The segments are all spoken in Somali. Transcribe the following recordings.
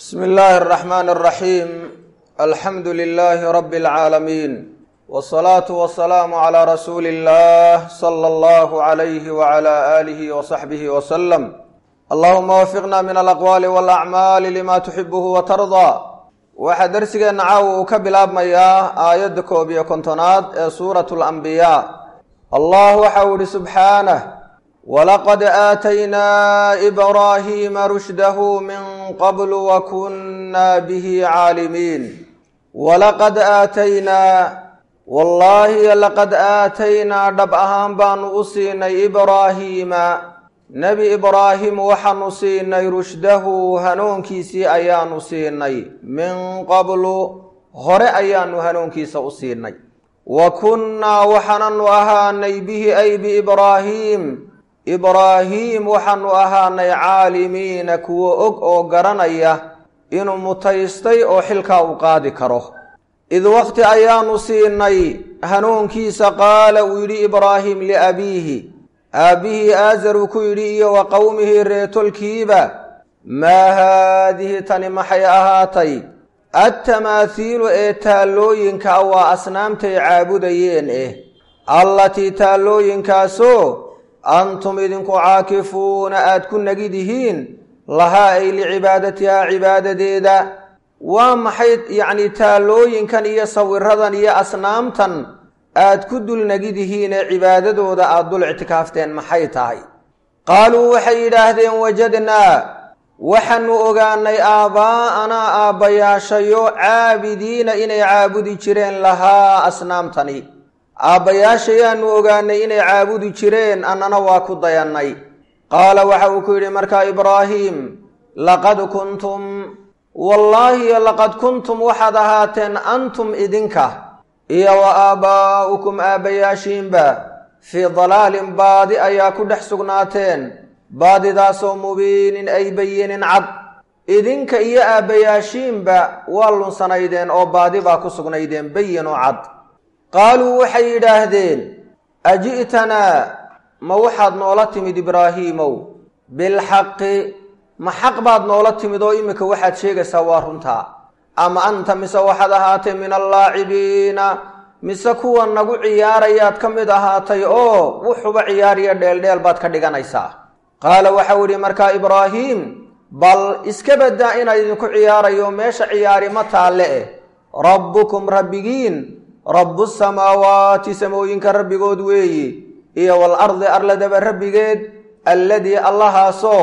bsmi illaahi اraxmaan اraxiim alxamdu lilaahi rabi اlcaalamiin wsalaatu wasalaamu calaa rasuuli illah sala allahu alayhi wala aalihi wasaxbihi wasalam allahuma wafiqna min alaqwaali walacmaali lima tuxibuhu watardaa waxaa darsigeenna caawa uu ka bilaabmayaa aayadda koob iyo kontonaad ee suuratu alambiyaa allah waxa uu ihi subxaanah walaqad aataynaa ibraahiima rushdahu min qabl wakunna bihi caalimiin walaqad aataynaa wallaahi laqad aataynaa dhab ahaan baanu u siinay ibraahiima nebi ibraahim waxaanu siinay rushdahu hanuunkiisii ayaanu siinay min qablu hore ayaanu hanuunkiisa u siinay wa kunnaa waxaananu ahaanay bihi ay biibraahiim ibraahiim waxaanu ahaanay caalimiina kuwo og oo garanaya inuu mutaystay oo xilkaa u qaadi karo id waqti ayaanu siinay hanuunkiisa qaala uu yidhi ibraahim liabiihi aabbihii aazar uu ku yidhi iyo wa qowmihii reetolkiiba maa haadihi tani maxay ahaatay attamaahiilu ee taallooyinka waa asnaamtay caabudayeen eh allatii taallooyinkaasoo antum idinku caakifuuna aad ku nagidihiin lahaa ay licibaadatihaa cibaadadeeda waa maxay yacni taallooyinkan iyo sawiradan iyo asnaamtan aad ku dul nagidihiin ee cibaadadooda aada dul ictikaafteen maxay tahay qaaluu waxay yidhaahdeen wajadnaa waxaanu ogaanay aabbaa'anaa aabbayaashayo caabidiina inay caabudi jireen lahaa asnaamtani aabbayaashayaanu ogaanay inay caabudi jireen annana waa ku dayannay qaala waxa uu ku yidhi markaa ibraahiim laqad kuntum wallaahi laqad kuntum waxaad ahaateen antum idinka iyo wa aabbaa'ukum aabbayaashiinba fii dalaalin baadi ayaa ku dhex sugnaateen baadidaasoo mubiinin ay bayinin cad idinka iyo aabbayaashiinba waa lunsanaydeen oo baadi baa ku sugnaydeen bayinoo cad qaaluu waxay yidhaahdeen aji'tanaa ma waxaad noola timid ibraahiimow bilxaqi ma xaq baad noola timid oo iminka waxaad sheegaysaa waa runtaa ama anta mise waxaad ahaatay min allaacibiina mise kuwa nagu ciyaarayaad ka mid ahaatay oo wuxuba ciyaariya dheeldheel baad ka dhiganaysaa qaala waxau idhi markaa ibraahiim bal iska baddaa inaan idinku ciyaarayo meesha ciyaari ma taalle eh rabbukum rabbigiin rabbu samaawaati samooyinka rabbigood weeyi iyo walardi arladaba rabbigeed alladii allahaasoo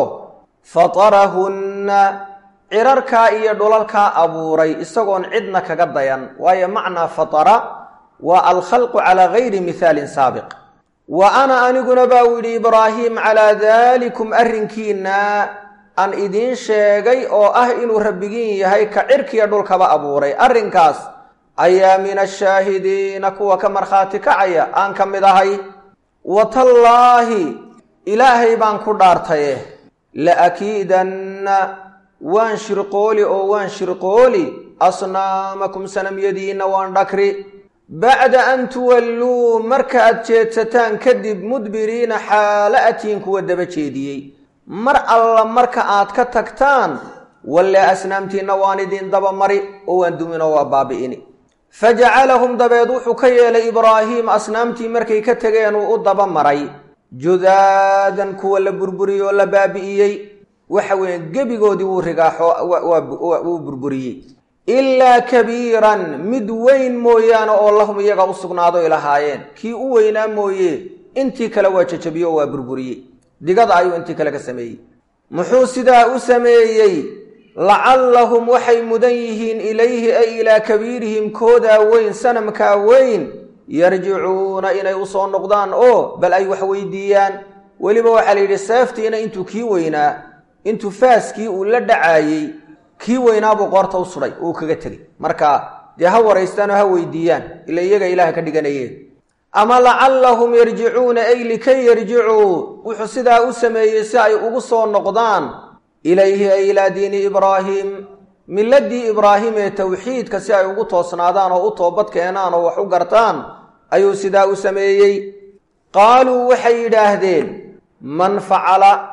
fatarahunna cirarkaa iyo dhulalkaa abuuray isagoon cidna kaga dayan waayo macnaa fatara waa alkhalqu calaa gayri mihaalin saabiq wa ana aniguna baa u yidhi ibraahiim calaa daalikum arrinkiinna aan idiin sheegay oo ah inuu rabbigiin yahay ka cirkiya dhulkaba abuuray arrinkaas ayaa min ashaahidiina kuwa ka markhaati kacaya aan ka mid ahay watallaahi ilaahay baan ku dhaartaye laakiidanna waan shirqooli oo waan shirqooli asnaamakum sanamyadiinna waan dhakri bacda an tuwalluu marka aad jeedsataan kadib mudbiriina xaala atiin kuwa daba jeediyey mar alla marka aad ka tagtaan walle asnaamtiinna waan idin daba mari oo waan duminoo waa baabi'ini fajacalahum dabeed wuxuu ka yeelay ibraahiim asnaamtii markay ka tegeen uu u daba maray judaadan kuwa la burburiyey oo la baabi'iyey waxa weeye gebigoodii wuu rigaaxo wuu burburiyey ilaa kabiiran mid weyn mooyaane oo lahum iyaga u sugnaadoy lahaayeen kii u weynaa mooye intii kale waa jajabiyo oo waa burburiyey digada ayuu intii kale ka sameeyey muxuu sidaa u sameeyey lacallahum waxay mudan yihiin ilayhi ay ilaa kabiirihim koodaa weyn sanamkaa weyn yarjicuuna inay usoo noqdaan oo bal ay wax weydiiyaan weliba waxaa la yidhi seeftiina intuu kii weynaa intuu faaskii uu la dhacaayey kii weynaabuu qoorta u sudhay uu kaga tegey marka dee ha waraystaan oo ha weydiiyaan ila iyaga ilaah ka dhiganayeen ama lacallahum yarjicuuna ay likay yarjicuu wuxuu sidaa u sameeyey si ay ugu soo noqdaan ilayhi ay ilaa diini ibraahiim miladii ibraahim ee towxiidka si ay ugu toosnaadaan oo u toobad keenaan oo wax u gartaan ayuu sidaa u sameeyey qaaluu waxay yidhaahdeen man facala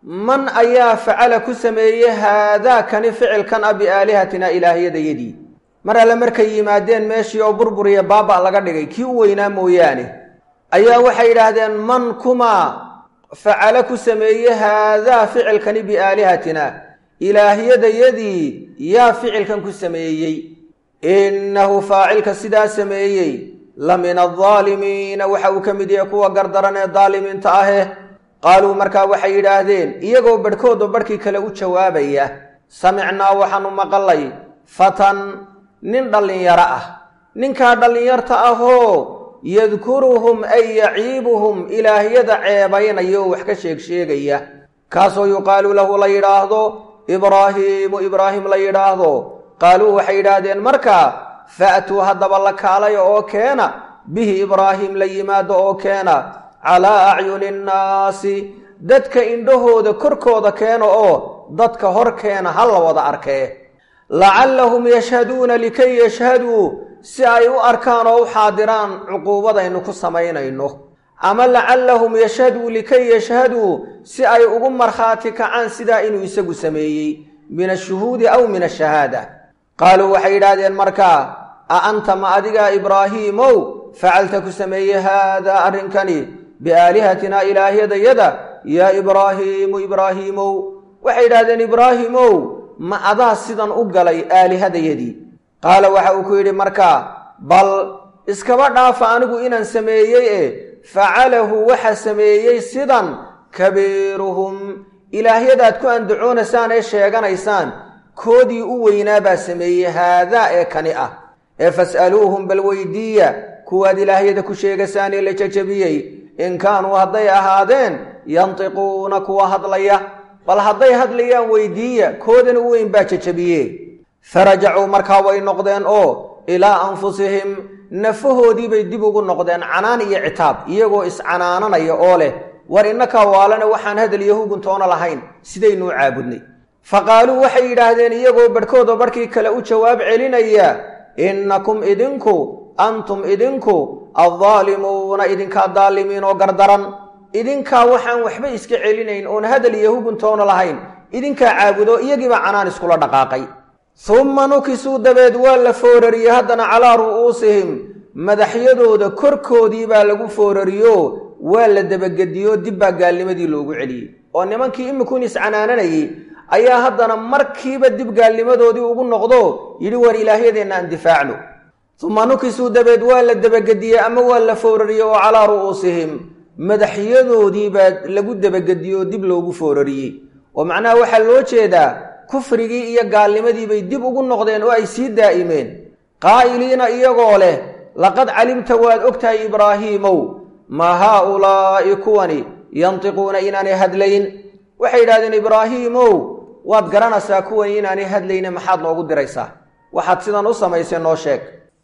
man ayaa facala ku sameeyey haadaakani ficilkan a biaalihatina ilaahyadayadii mar alle markay yimaadeen meeshii oo burburiya baaba laga dhigay kii u weynaa mooyaane ayaa waxay yidhaahdeen man kumaa facala ku sameeyey haadaa ficilkani biaalihatina ilaahyadayadii yaa ficilkan ku sameeyey innahu faacilka sidaa sameeyey la min aldaalimiina waxa uu ka mid yahay kuwa gardaran ee daalimiinta ahe qaaluu markaa waxay yidhaahdeen iyagoo barhkoodoo barhkii kale u jawaabaya samicnaa waxaanu maqalay fatan nin dhallinyaro ah ninkaa dhallinyarta ahoo yadkuruhum ay yaciibuhum ilaahyada ceebaynaya oo wax ka sheeg sheegaya kaasoo yuqaalu lahu la yidhaahdo ibraahiimu ibraahim la yidhaahdo qaaluu waxay yidhaahdeen markaa fa'tuu haddaba la kaalaya oo keena bihi ibraahim la yimaado oo keena calaa acyuni innaasi dadka indhahooda korkooda keena oo dadka hor keena ha la wada arkee lacallahum yashhaduuna likay yashhaduu si ay u arkaan oo u xaadiraan cuquubadaynu ku samaynayno ama lacallahum yashhaduu likay yashhaduu si ay ugu markhaati kacaan sidaa inuu isagu sameeyey min ashuhuudi aw min ashahaada qaaluu waxay yidhaahdeen markaa a anta ma adigaa ibraahiimow facalta ku sameeyey haadaa arrinkani biaalihatina ilaahyadayada yaa ibraahiimu ibraahiimow waxay yidhahdeen ibraahimow ma adaa sidan u galay aalihadayadii qaala waxa uu ku yidhi markaa bal iskaba dhaafa anigu inaan sameeyey e facalahu waxa sameeyey sidan kabiiruhum ilaahyadaad ku andacoonaysaan ee sheeganaysaan koodii u weynaa baa sameeyey haadaa ee kani ah ee fas'aluuhum bal weydiiya kuwaad ilaahyada ku sheegaysaan ee la jajabiyey in kaanuu hadday ahaadeen yantiquuna kuwa hadlaya bal hadday hadlayaan weydiiya koodan u weyn baa jajabiye farajacuu markaa way noqdeen oo ilaa anfusihim nafahoodiibay dib ugu noqdeen canaan iyo citaab iyagoo iscanaananaya oo leh war innakaa waalane waxaan hadal iyo huguntoona lahayn sidaynuu caabudnay fa qaaluu waxay yidhaahdeen iyagoo barhkoodoo barhkii kale u jawaab celinaya innakum idinku antum idinku addaalimuuna idinkaa daalimiin oo gardaran idinkaa waxaan waxba iska celinayn oon hadal iyo huguntoona lahayn idinkaa caabudo iyagiibaa canaan iskula dhaqaaqay humma nukisuu dabeed waa la foorariyey haddana calaa ru'uusihim madaxyadooda korkoodii baa lagu foorariyo waa la dabagediyo dib baa gaalnimadii loogu celiyey oo nimankii imikuun iscanaananayey ayaa haddana markiiba dib gaalnimadoodii ugu noqdo yidhi war ilaahyadeenna aan difaacno uma nukisuu dabeed waa la dabagediyey ama waa la foorariyey oo calaa ru'uusihim madaxyadoodii baa lagu dabagediye oo dib loogu foorariyey oo macnaha waxaa loo jeedaa kufrigii iyo gaalnimadii bay dib ugu noqdeen oo ay sii daa'imeen qaa'iliina iyagoo leh laqad calimta waad ogtahay ibraahiimow maa haaulaa'i kuwani yantiquuna inaanay hadlayn waxay yidhahdeen ibraahiimow waad garanaysaa kuwani inaanay hadlayne maxaad noogu diraysaa waxaad sidan u samaysay noo sheeg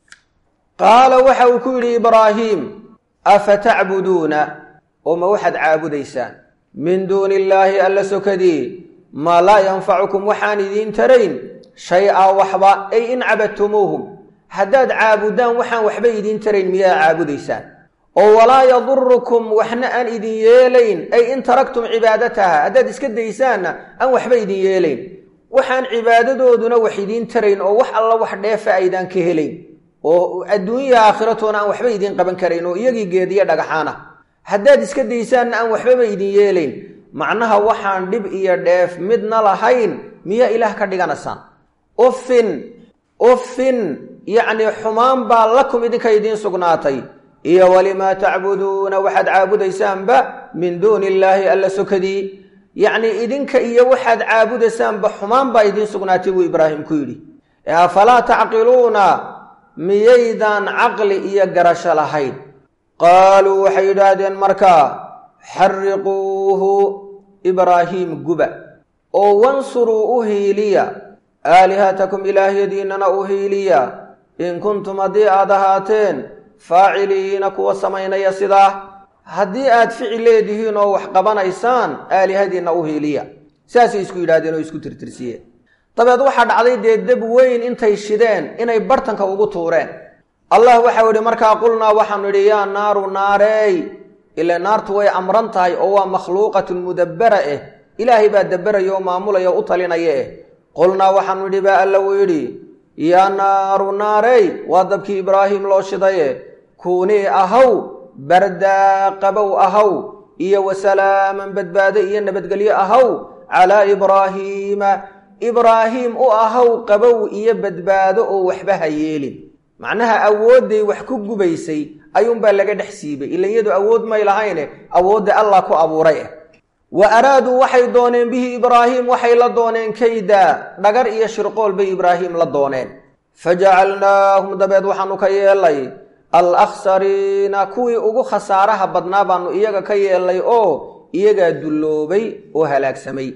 qaala waxa uu ku yidhi ibraahiim afatacbuduuna oo ma waxaad caabudaysaan min duuni illaahi alla sokadii maa laa yanfacukum waxaan idiin tarayn shay-a waxba ay in cabadtumuuhum haddaad caabudaan waxaan waxba idiin tarayn miyaa caabudaysaan oo walaa yadurukum waxna aan idin yeelayn ay in taraktum cibaadataha haddaad iska daysaanna aan waxba idin yeelayn waxaan cibaadadooduna wax idiin tarayn oo wax alla wax dheefa aydaan ka helayn oo adduunya aakhiratoona aan waxba idiin qaban karayn oo iyagii geediyo dhagaxaan ah haddaad iska daysaanna aan waxbaba idin yeelayn macnaha waxaan dhib iyo dheef midna lahayn miyaa ilaah ka dhiganaysaan uffin uffin yacnii xumaan baa lakum idinka idiin sugnaatay iyo walimaa tacbuduuna waxaad caabudaysaanba min duuni illaahi alla sokadii yacnii idinka iyo waxaad caabudaysaanba xumaan baa idiin sugnaatay buu ibraahim ku yidhi afalaa tacqiluuna miyaydaan caqli iyo garasho lahayn qaaluu waxay yidhaahdeen markaa xarriquuhu ibraahiim guba oo wansuruu u hiiliya aalihatakum ilaahyadiinnana u hiiliya in kuntum haddii aad ahaateen faaciliina kuwa samaynaya sidaa haddii aad ficil leedihiin oo wax qabanaysaan aalihadiinna u hiiliya saasay isku yidhahdeen oo isku tirtirsiyeen dabeed waxaa dhacday dee deb weyn intay shideen inay bartanka ugu tuureen allah waxau idhi markaa qulnaa waxaanu idhi yaa naaru naareey ile naartu way amran tahay oo waa makhluuqatun mudabbara eh ilaahay baa daberaya oo maamulaya o u talinaya eh qulnaa waxaanu idhi baa alla uu yidhi yaa naaru naarey waa dabkii ibraahim loo shidaye kuunii ahaw bardaa qabow ahaw iyo wasalaaman badbaado iyo nabadgelyo ahaw calaa ibraahiima ibraahiim u ahaw qabow iyo badbaado oo waxba ha yeelin macnaha awoodday wax ku gubaysay ayuunbaa laga dhex siibay ila iyadu awood may lahayne awoodda allah ku abuuray ah wa araaduu waxay dooneen bihi ibraahiim waxay la dooneen kayda dhagar iyo shirqool bay ibraahiim la dooneen fajacalnaahum dabeed waxaanu ka yeelay alakhsariina kuwii ugu khasaaraha badnaa baanu iyaga ka yeelnay oo iyagaa dulloobay oo halaagsamay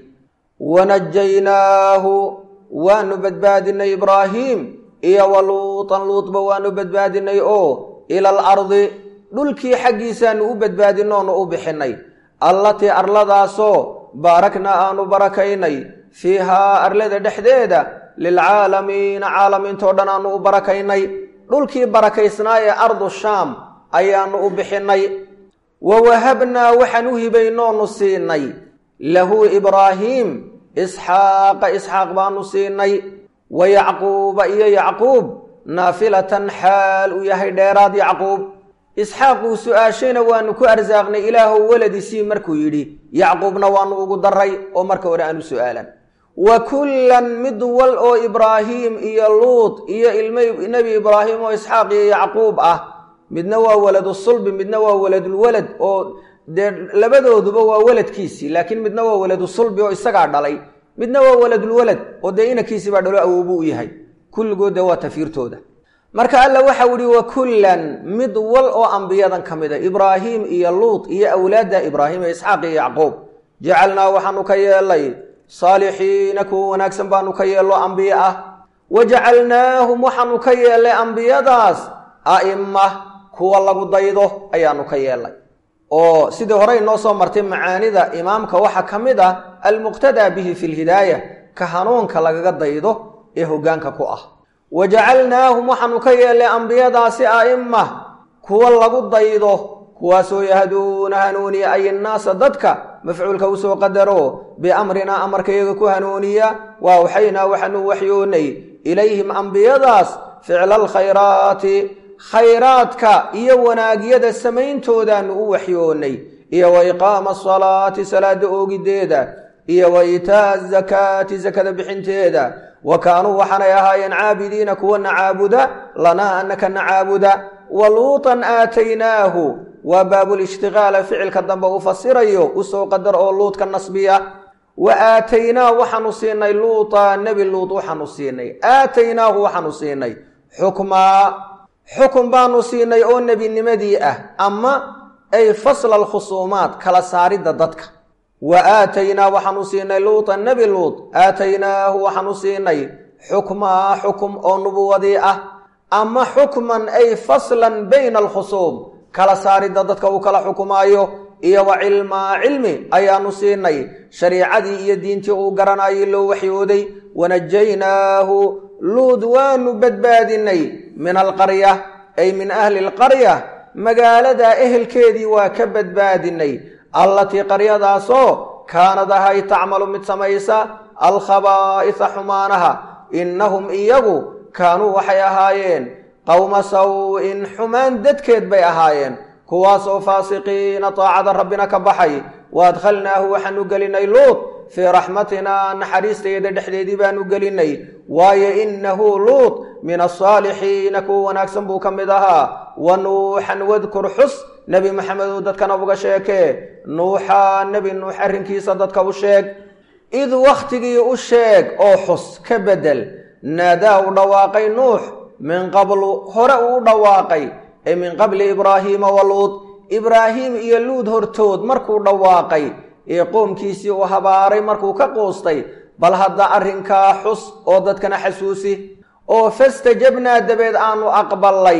wanajaynaahu waanu badbaadinay ibraahiim iyo wa luutan luutba waanu badbaadinay oo ila alardi dhulkii xaggiisaanu u badbaadinoonu u bixinay allatii arladaasoo baarakna aanu barakaynay fiihaa arlada dhexdeeda lilcaalamiina caalamiintoo dhan aanu u barakaynay dhulkii barakaysnaa ee ardu shaam ayaanu u bixinay wa wahabnaa waxaan u hibaynoonu siinay lahu ibraahiim isxaaqa isxaaq baanu siinay wa yacquuba iyo yacquub naafilatan xaal uu yahay dheeraad yacquub isxaaquu su-aashayna waanu ku arsaaqnay ilaahow weladiisii markuu yidhi yacquubna waanu ugu daray oo marka hore aanu su-aalan wa kullan mid wal oo ibraahiim iyo luut iyo ilmo nebi ibraahim oo isxaaq iyo yacquub ah midna waa waladu sulbi midna waa waladulwalad oo dee labadooduba waa waladkiisii laakiin midna waa waladu sulbi oo isagaa dhalay midna waa waladulwalad oo dee inankiisii baa dhalo awoobu u yahay kulligood dee waa tafiirtooda marka alla waxau ihi wa kullan mid wal oo ambiyadan ka mida ibraahiim iyo luut iyo awlaadda ibraahim ee isxaaq iyo yacquub jacalnaa waxaanu ka yeelay saalixiina kuwa wanaagsan baanu ka yeello ambiye ah wa jacalnaahum waxaanu ka yeellay ambiyadaas a'ima kuwa lagu daydo ayaanu ka yeelnay oo sidii horey noo soo martay macaanida imaamka waxaa ka mid ah almuqtadaa bihi fi lhidaaya ka hanuunka lagaga daydo ee hoggaanka ku ah wa jacalnaahum waxaanu ka yeellay ambiyadaasi a'ima kuwa lagu daydo kuwaasoo yahduuna hanuuniya ay innaasa dadka mafcuulka usoo qadaro biamrinaa amarkayaga ku hanuuniya waa waxaynaa waxaanu waxyoonay ilayhim ambiyadaas ficla alkhayraati khayraadka iyo wanaagyada samayntoodaan u waxyoonay iyo wa iqaama asalaati salaada oogideeda iyo wa iitaa'a azakaati sakada bixinteeda wa kaanuu waxaanay ahaayeen caabidiina kuwana caabuda lanaa anaka na caabuda wa luutan aataynaahu waa baabulishtiqaala ficilka dambe uu fasirayo usoo qadar oo luudka nasbiya wa aataynaa waxaanu siinay luuta nebi luut waxaanu siinay aataynaahu waxaanu siinay xukmaa xukun baanu siinay oo nebinimadii ah ama ay fasla alkhusuumaat kala saaridda dadka wa aataynaa waxaanu siinay luuta nebi luut aataynaahu waxaanu siinay xukmaa xukum oo nubuwadii ah ama xukman ay faslan bayna alkhusuum kala saaridda dadka uu kala xukumaayo iyo wa cilmaa cilmi ayaanu siinay shariicadii iyo diintii uu garanayay loo waxyooday wanajaynaahu luud waanu badbaadinay min alqarya ay min ahli alqarya magaalada ehelkeedii waa ka badbaadinay allatii qaryadaasoo kaanad ahay tacmalu mid samaysa alkhabaa'isa xumaanaha innahum iyagu kaanuu waxay ahaayeen qowma saw-in xumaan dadkeed bay ahaayeen kuwaasoo faasiqiina taacada rabbina ka baxay wa adkhalnaahu waxaanu gelinay luut fii raxmatinaa naxariistayada dhexdeedii baanu gelinay waayo innahu luut min asaalixiina kuwa wanaagsan buu ka mid ahaa wa nuuxan wadkur xus nebi maxamedow dadkana uga sheekee nuuxa nebi nuux arrinkiisa dadka u sheeg id wakhtigii u sheeg oo xus ka beddel naadaa u dhawaaqay nuux min qablu hore uu u dhawaaqay ee min qabli ibraahiima wa luud ibraahiim iyo luud hortood markuu dhawaaqay ee qoomkiisii uu habaaray markuu ka quustay bal hadda arrinkaa xus oo dadkana xasuusi oo fastajabnaa dabeed aanu aqballay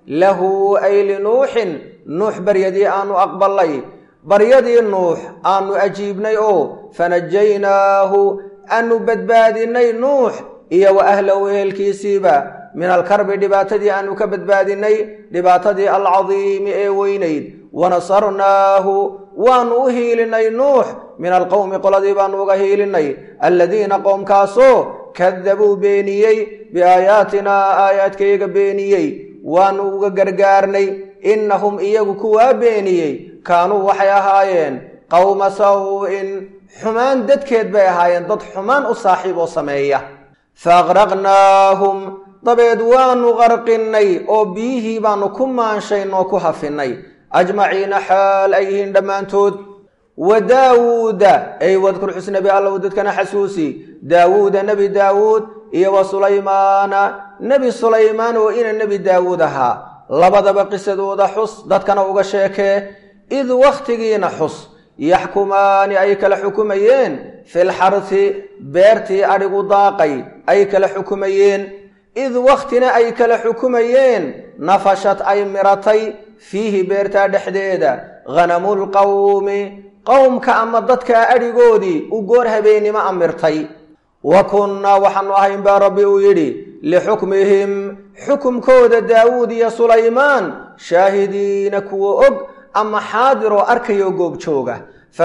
lahu ay linuuxin nuux baryadii aanu aqballay baryadii nuux aanu ajiibnay oo fanajaynaahu aanu badbaadinay nuux iyo wa ahlahu ehelkiisiiba min alkarbi dhibaatadii aanu ka badbaadinay dhibaatadii alcadiimi ee weynayd wanasarnaahu waanu u hiilinay nuux min alqowmi qoladii baanu uga hiilinay aladiina qoomkaasoo kadabuu beeniyey biaayaatinaa aayaadkayaga beeniyey waanu uga gargaarnay innahum iyagu kuwaa beeniyey kaanuu waxay ahaayeen qowma saw-in xumaan dadkeed bay ahaayeen dad xumaan u saaxiib oo sameeya fa aqraqnaahum dabeed waanu qarqinnay oo biyihii baanu ku maanshayn oo ku hafinnay ajmaciina xaal ay yihiin dhammaantood wa daawuuda ay wadkur xusnabi allow dadkana xasuusi daawuuda nebi daawuud iyo wa sulaymaana nebi sulaymaan oo ina nebi daawuud ahaa labadaba qisadooda xus dadkana uga sheekee id wakhtigiina xus yaxkumaani ay kala xukumayeen filxarsi beertii adhigu daaqay ay kala xukumayeen id wakhtina ay kala xukumayeen nafashad ay miratay fiihi beertaa dhexdeeda hanamulqawmi qowmka ama dadka adhigoodii u goor habeennimo amirtay wa kunnaa waxaanu ahayn baa rabbi uu yidhi lixukmihim xukumkooda daawuud iyo sulaymaan shaahidiina kuwa og ama xaadiroo arkayoo goobjooga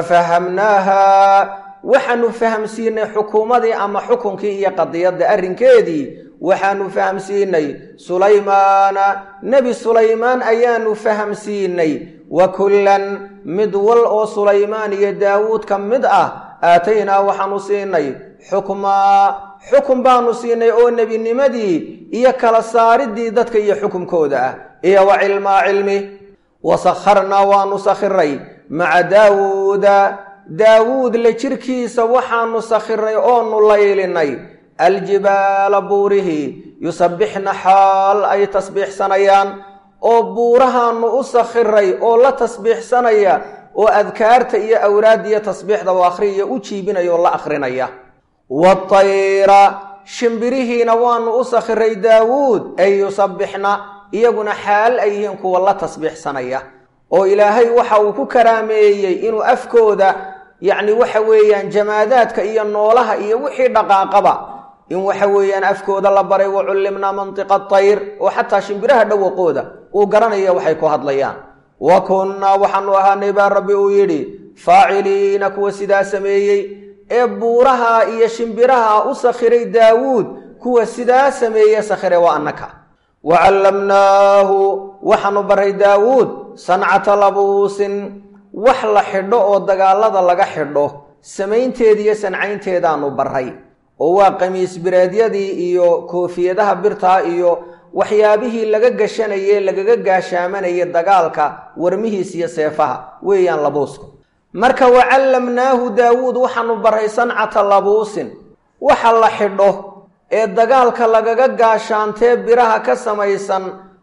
fafahamnaaha waxaanu fahamsiinay xukuumadii ama xukunkii iyo qadiyadda arrinkeedii waxaanu fahamsiinay sulaymaana nebi sulaymaan ayaanu fahamsiinay wa kullan mid wal oo sulaymaan iyo daawuud ka mid ah aataynaa waxaanu siinay xukmaa xukun baanu siinay oo nebinimadii iyo kala saaridii dadka iyo xukumkooda ah iyo wa cilmaa cilmi wa sakharnaa waanu sakhiray maca daawuuda daawuud la jirkiisa waxaanu sakhiray oonu laylinay aljibaala buurihii yusabbixna xaal ay tasbiixsanayaan oo buurahaanu u sakhiray oo la tasbiixsanaya oo adkaarta iyo awraaddiiyo tasbiixda u akhriya u jiibinaya oo la akhrinaya watayra shimbirihiina waanu u sakhiray daawuud ay yusabbixna iyaguna xaal ay yihiin kuwa la tasbiixsanaya oo ilaahay waxa uu ku karaameeyey inuu afkooda yacni waxa weeyaan jamaadaadka iyo noolaha iyo wixii dhaqaaqaba in waxa weeyaan afkooda la baray wa cullimnaa mantiqa tayr oo xataa shimbiraha dhawaqooda uu garanaya waxay ku hadlayaan wa kunnaa waxaanu ahaanay baa rabbi uu yidhi faaciliina kuwa sidaa sameeyey ee buuraha iyo shimbiraha u sakhiray daawuud kuwa sidaa sameeye sakhire waa annaka wa callamnaahu waxaanu baray daawuud sancata labuusin wax la xidho oo dagaalada laga xidho samaynteeda iyo sancaynteedaanu baray oo waa qamiis bireedyadii iyo koofiyadaha birtaa iyo waxyaabihii laga gashanaye lagaga gaashaamanaya dagaalka warmihiis iyo seefaha weeyaan labuusku marka wa callamnaahu daawuud waxaanu baray sancata labuusin waxa la xidho ee dagaalka lagaga gaashaantee biraha ka samaysan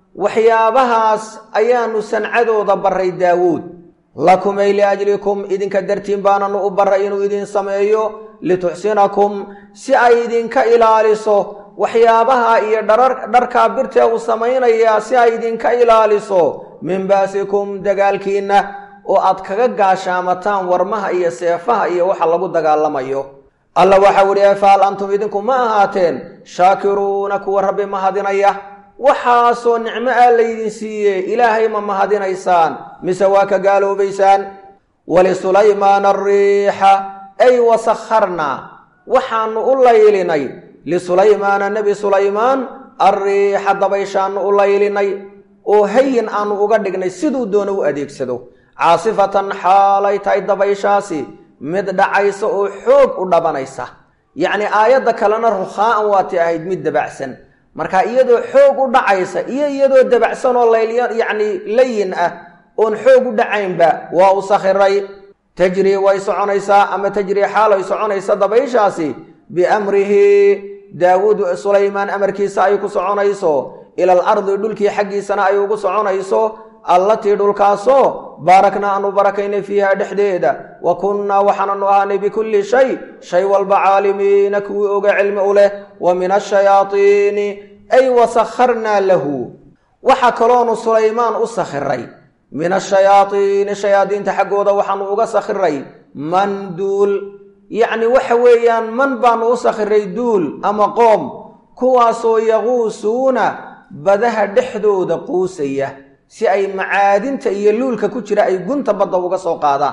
waxyaabahaas ayaanu sancadooda baray daawuud lakumay liajlikum idinka dartiin baananu u baray inuu idin sameeyo lituxsinakum si ay idinka ilaaliso waxyaabaha iyo dharkaa birtee uu samaynayaa si ay idinka ilaaliso min baasikum dagaalkiinna oo aad kaga gaashaamataan warmaha iyo seefaha iyo waxa lagu dagaalamayo alla waxau idhi faal antum idinku ma ahaateen shaakiruuna kuwa rabbi mahadinaya waxaasoo nicmo ah laydin siiye ilaahay ma mahadinaysaan mise waa ka gaaloobaysaan walisulaymaana ariixa ay wasakharnaa waxaanu u laylinay lisulaymaana nebi sulaymaan arriixa dabayshaanu u laylinay oo hayin aanu uga dhignay siduu doono u adeegsado caasifatan xaalay tahay dabayshaasi mid dhacaysa oo xoog u dhabanaysa yacni aayadda kalena rukhaa'an waatay ahayd mid dabacsan marka iyadoo xoog u dhacaysa iyo iyadoo dabacsan oo laylya yacni layin ah oon xoog u dhacaynba waa u sakhiray tajrii way soconaysaa ama tajrii xaalay soconaysa dabayshaasi biamrihi daawuud sulaymaan amarkiisa ay ku soconayso ilal ardi dhulkii xaggiisana ay ugu soconayso allatii dhulkaasoo baarakna aanu barakaynay fiiha dhexdeeda wa kunnaa waxaananu ahaanay bikulli shay shay walba caalimiina kuwii oga cilmi u leh wa min ashayaaiini ay wasakharnaa lahu waxa kaloonu sulaymaan u sakhiray min ashayaaiini shayaadiinta xaggooda waxaanu uga sakhiray man duul yacni waxa weeyaan man baanu u sakhiray duul ama qoom kuwaasoo yaquusuuna badaha dhexdooda quusaya si ay macaadinta iyo luulka ku jira ay gunta badda uga soo qaadaan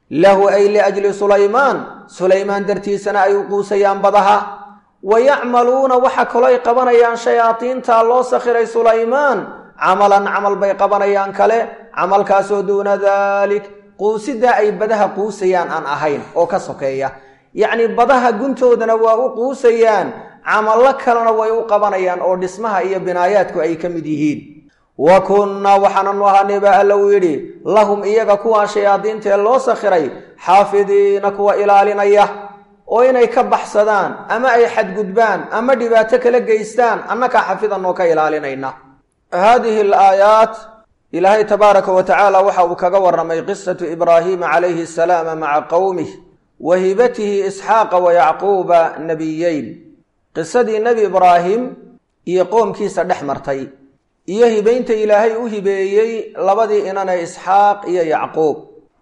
lahu ay liajli sulaymaan sulaymaan dartiisana ay u quusayaan badaha wa yacmaluuna waxa kaloo ay qabanayaan shayaadiinta loo sakhiray sulaymaan camalan camal bay qabanayaan kale camalkaasoo duuna daalik quusiddaa ay badaha quusayaan aan ahayn oo ka sokeeya yacnii badaha guntoodana waa u quusayaan camallo kalena way u qabanayaan oo dhismaha iyo binaayaadku ay ka mid yihiin wa kunnaa waxaananu ahaanay baa alla uu yidhi lahum iyaga kuwaa shayaadiintaee loo sakhiray xaafidiina kuwa ilaalinaya oo inay ka baxsadaan ama ay xadgudbaan ama dhibaato kala geystaan annakaa xafidanoo ka ilaalinayna haadihi alaayaat ilaahay tabaaraka wa tacaala waxa uu kaga warramay qisatu ibraahiima calayhi asalaama maca qowmih wa hibatihi isxaaqa wa yacquuba nebiyeyn qisadii nebi ibraahim iyo qoomkiisa dhex martay iyo hibaynta ilaahay u hibeeyey labadii inane isxaaq iyo yacquub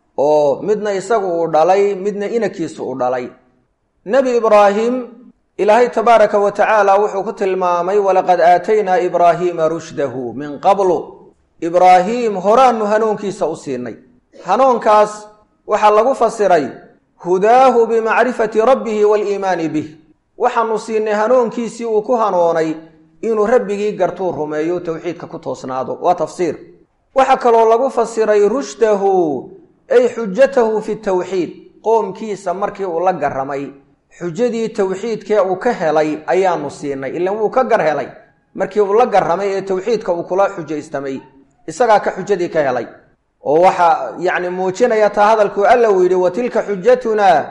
oo midna isagu uu dhalay midna inankiisu u dhalay nebi ibraahim ilaahay tabaaraka wa tacaala wuxuu ku tilmaamay walaqad aataynaa ibraahiima rushdahu min qablu ibraahiim horaanu hanuunkiisa u siinay hanuunkaas waxaa lagu fasiray hudaahu bimacrifati rabbihi waaliimaani bih waxaanu siinay hanuunkiisii uu ku hanuunay inuu rabbigii gartuu rumeeyo towxiidka ku toosnaado waa tafsiir waxaa kaloo lagu fasiray rushdahu ay xujatahu fi tawxiid qoomkiisa markii uu la garramay xujadii towxiidkee uu ka helay ayaanu siinay ilan wuu ka gar helay markii uu la garramay ee towxiidka uu kula xujaystamay isagaa ka xujadii ka helay oo waxaa yacni muujinaya taa hadalkuu alla uu yidhi wa tilka xujatunaa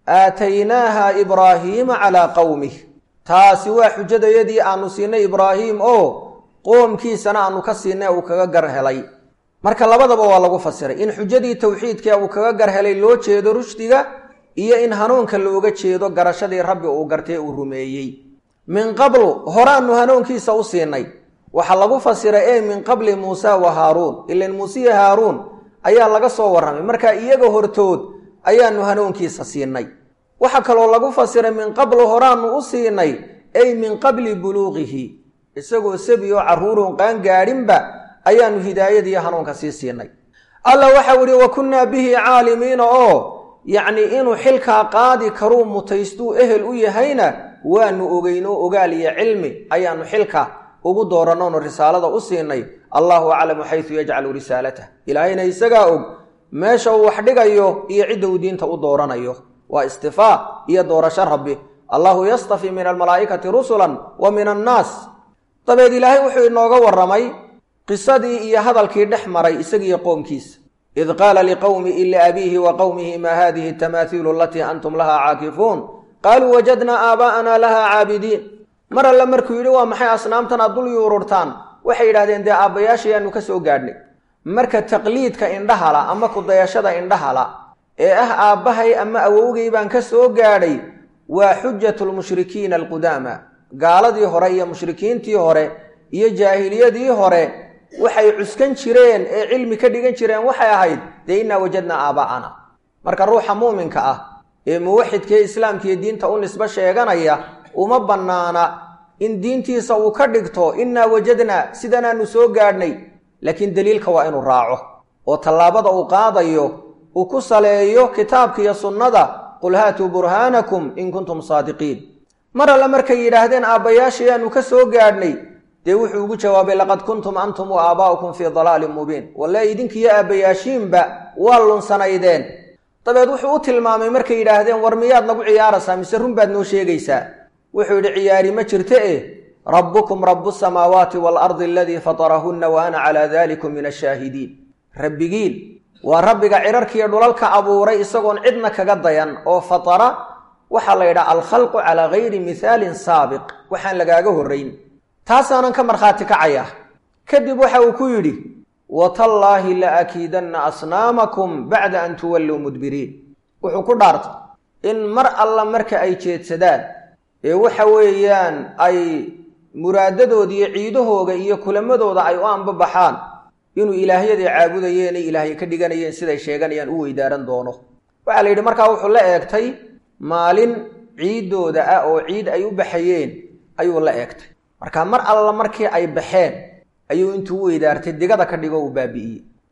aataynaaha ibraahiima calaa qowmih taasi waa xujadayadii aanu siinay ibraahiim oo qoomkiisana aanu ka siinay uu kaga gar helay marka labadaba waa lagu fasiray in xujadii towxiidkee uu kaga gar helay loo jeedo rushdiga iyo in hanuunka looga jeedo garashadii rabbi uu gartay uu rumeeyey min qablu horaanu hanuunkiisa u siinay waxaa lagu fasiray ee min qabli muusa wa haaruun ilan muusiya haaruun ayaa laga soo warramay marka iyaga hortood ayaanu hanuunkiisa siinay waxaa kaloo lagu fasiray min qablu horaanu u siinay ay min qabli buluuqihi isagoo sabi oo carruurun qaan gaadhinba ayaanu hidaayadiiyo hanuunka sii siinay alla waxau ihi wa kunnaa bihi caalimiina oo yacnii inuu xilkaa qaadi karuu mutaystuu ehel u yahayna waanu ogeyno ogaal iyo cilmi ayaanu xilka ugu doorannoonu risaalada u siinay allahu aclamu xaysu yajcalu risaalatah ilaahayna isagaa og meesha uu wax dhigayo iyo cidda uu diinta u dooranayo waa istifaa iyo doorasho rabbi allahu yastafi min almalaa'ikati rusulan wa min annaas dabeed ilaahay wuxuu inooga warramay qisadii iyo hadalkii dhex maray isagiiyo qoomkiisa id qaala liqowmihi liabiihi wa qowmihi maa hadihi tamaahiilu alatii antum lahaa caakifuun qaaluu wajadnaa aabaa'ana lahaa caabidiin mar alle markuu yidhi waa maxay asnaamtan aad dul yuururtaan waxay yidhahdeen dee aabbayaashayaanu ka soo gaadhnay marka taqliidka indhahala ama kudayashada indhahala ee ah aabbahay ama awowgay baan ka soo gaadhay waa xujatu lmushrikiina alqudaama gaaladii hore iyo mushrikiintii hore iyo jaahiliyadii hore waxay cuskan jireen ee cilmi ka dhigan jireen waxay ahayd dee innaa wajadnaa aabaa'ana marka ruuxa muuminka ah ee muwaxidkee islaamkiiyo diinta u nisbo sheeganaya uma bannaana in diintiisa uu ka dhigto innaa wajadnaa sidanaanu soo gaadhnay laakiin deliilka waa inuu raaco oo tallaabada uu qaadayo uu ku saleeyo kitaabka iyo sunnada qul haatuu burhaanakum in kuntum saadiqiin mar alle markay yidhaahdeen aabbayaashayaanu ka soo gaadhnay dee wuxuu ugu jawaabay laqad kuntum antum wa aabaa'ukum fii dalaalin mubiin walle idinkiiyo aabbayaashiinba waa lunsanaydeen dabeed wuxuu u tilmaamay markay yidhaahdeen war miyaad nagu ciyaaraysaa mise run baad noo sheegaysaa wuxuu yidhi ciyaari ma jirto eh rabbukum rabu samaawaati waalardi aladii fatarahunna wa ana calaa dalikum min ashaahidiin rabbigiin waa rabbiga cirarkiiyo dhulalka abuuray isagoon cidna kaga dayan oo fatara waxaa la yidhaha alkhalqu calaa gayri mihaalin saabiq waxaan lagaaga horrayn taasaanan ka markhaati kacaya kadib waxa uu ku yidhi watallaahi la akiidanna asnaamakum bacda an tuwalluu mudbiriin wuxuu ku dhaartay in mar alla marka ay jeedsadaan ee waxa weeyaan ay muraadadooda iyo ciidahooga iyo kulamadooda ay u anbabaxaan inuu ilaahyaday caabudayeenay ilaahya ka dhiganayeen siday sheeganayaan u weydaaran doono waxaa la yidhi markaa wuxuu la eegtay maalin ciiddooda ah oo ciid ay u baxayeen ayuu la eegtay marka mar alla markii ay baxeen ayuu intuu u weydaartay digada ka dhigo uu baabi'iyey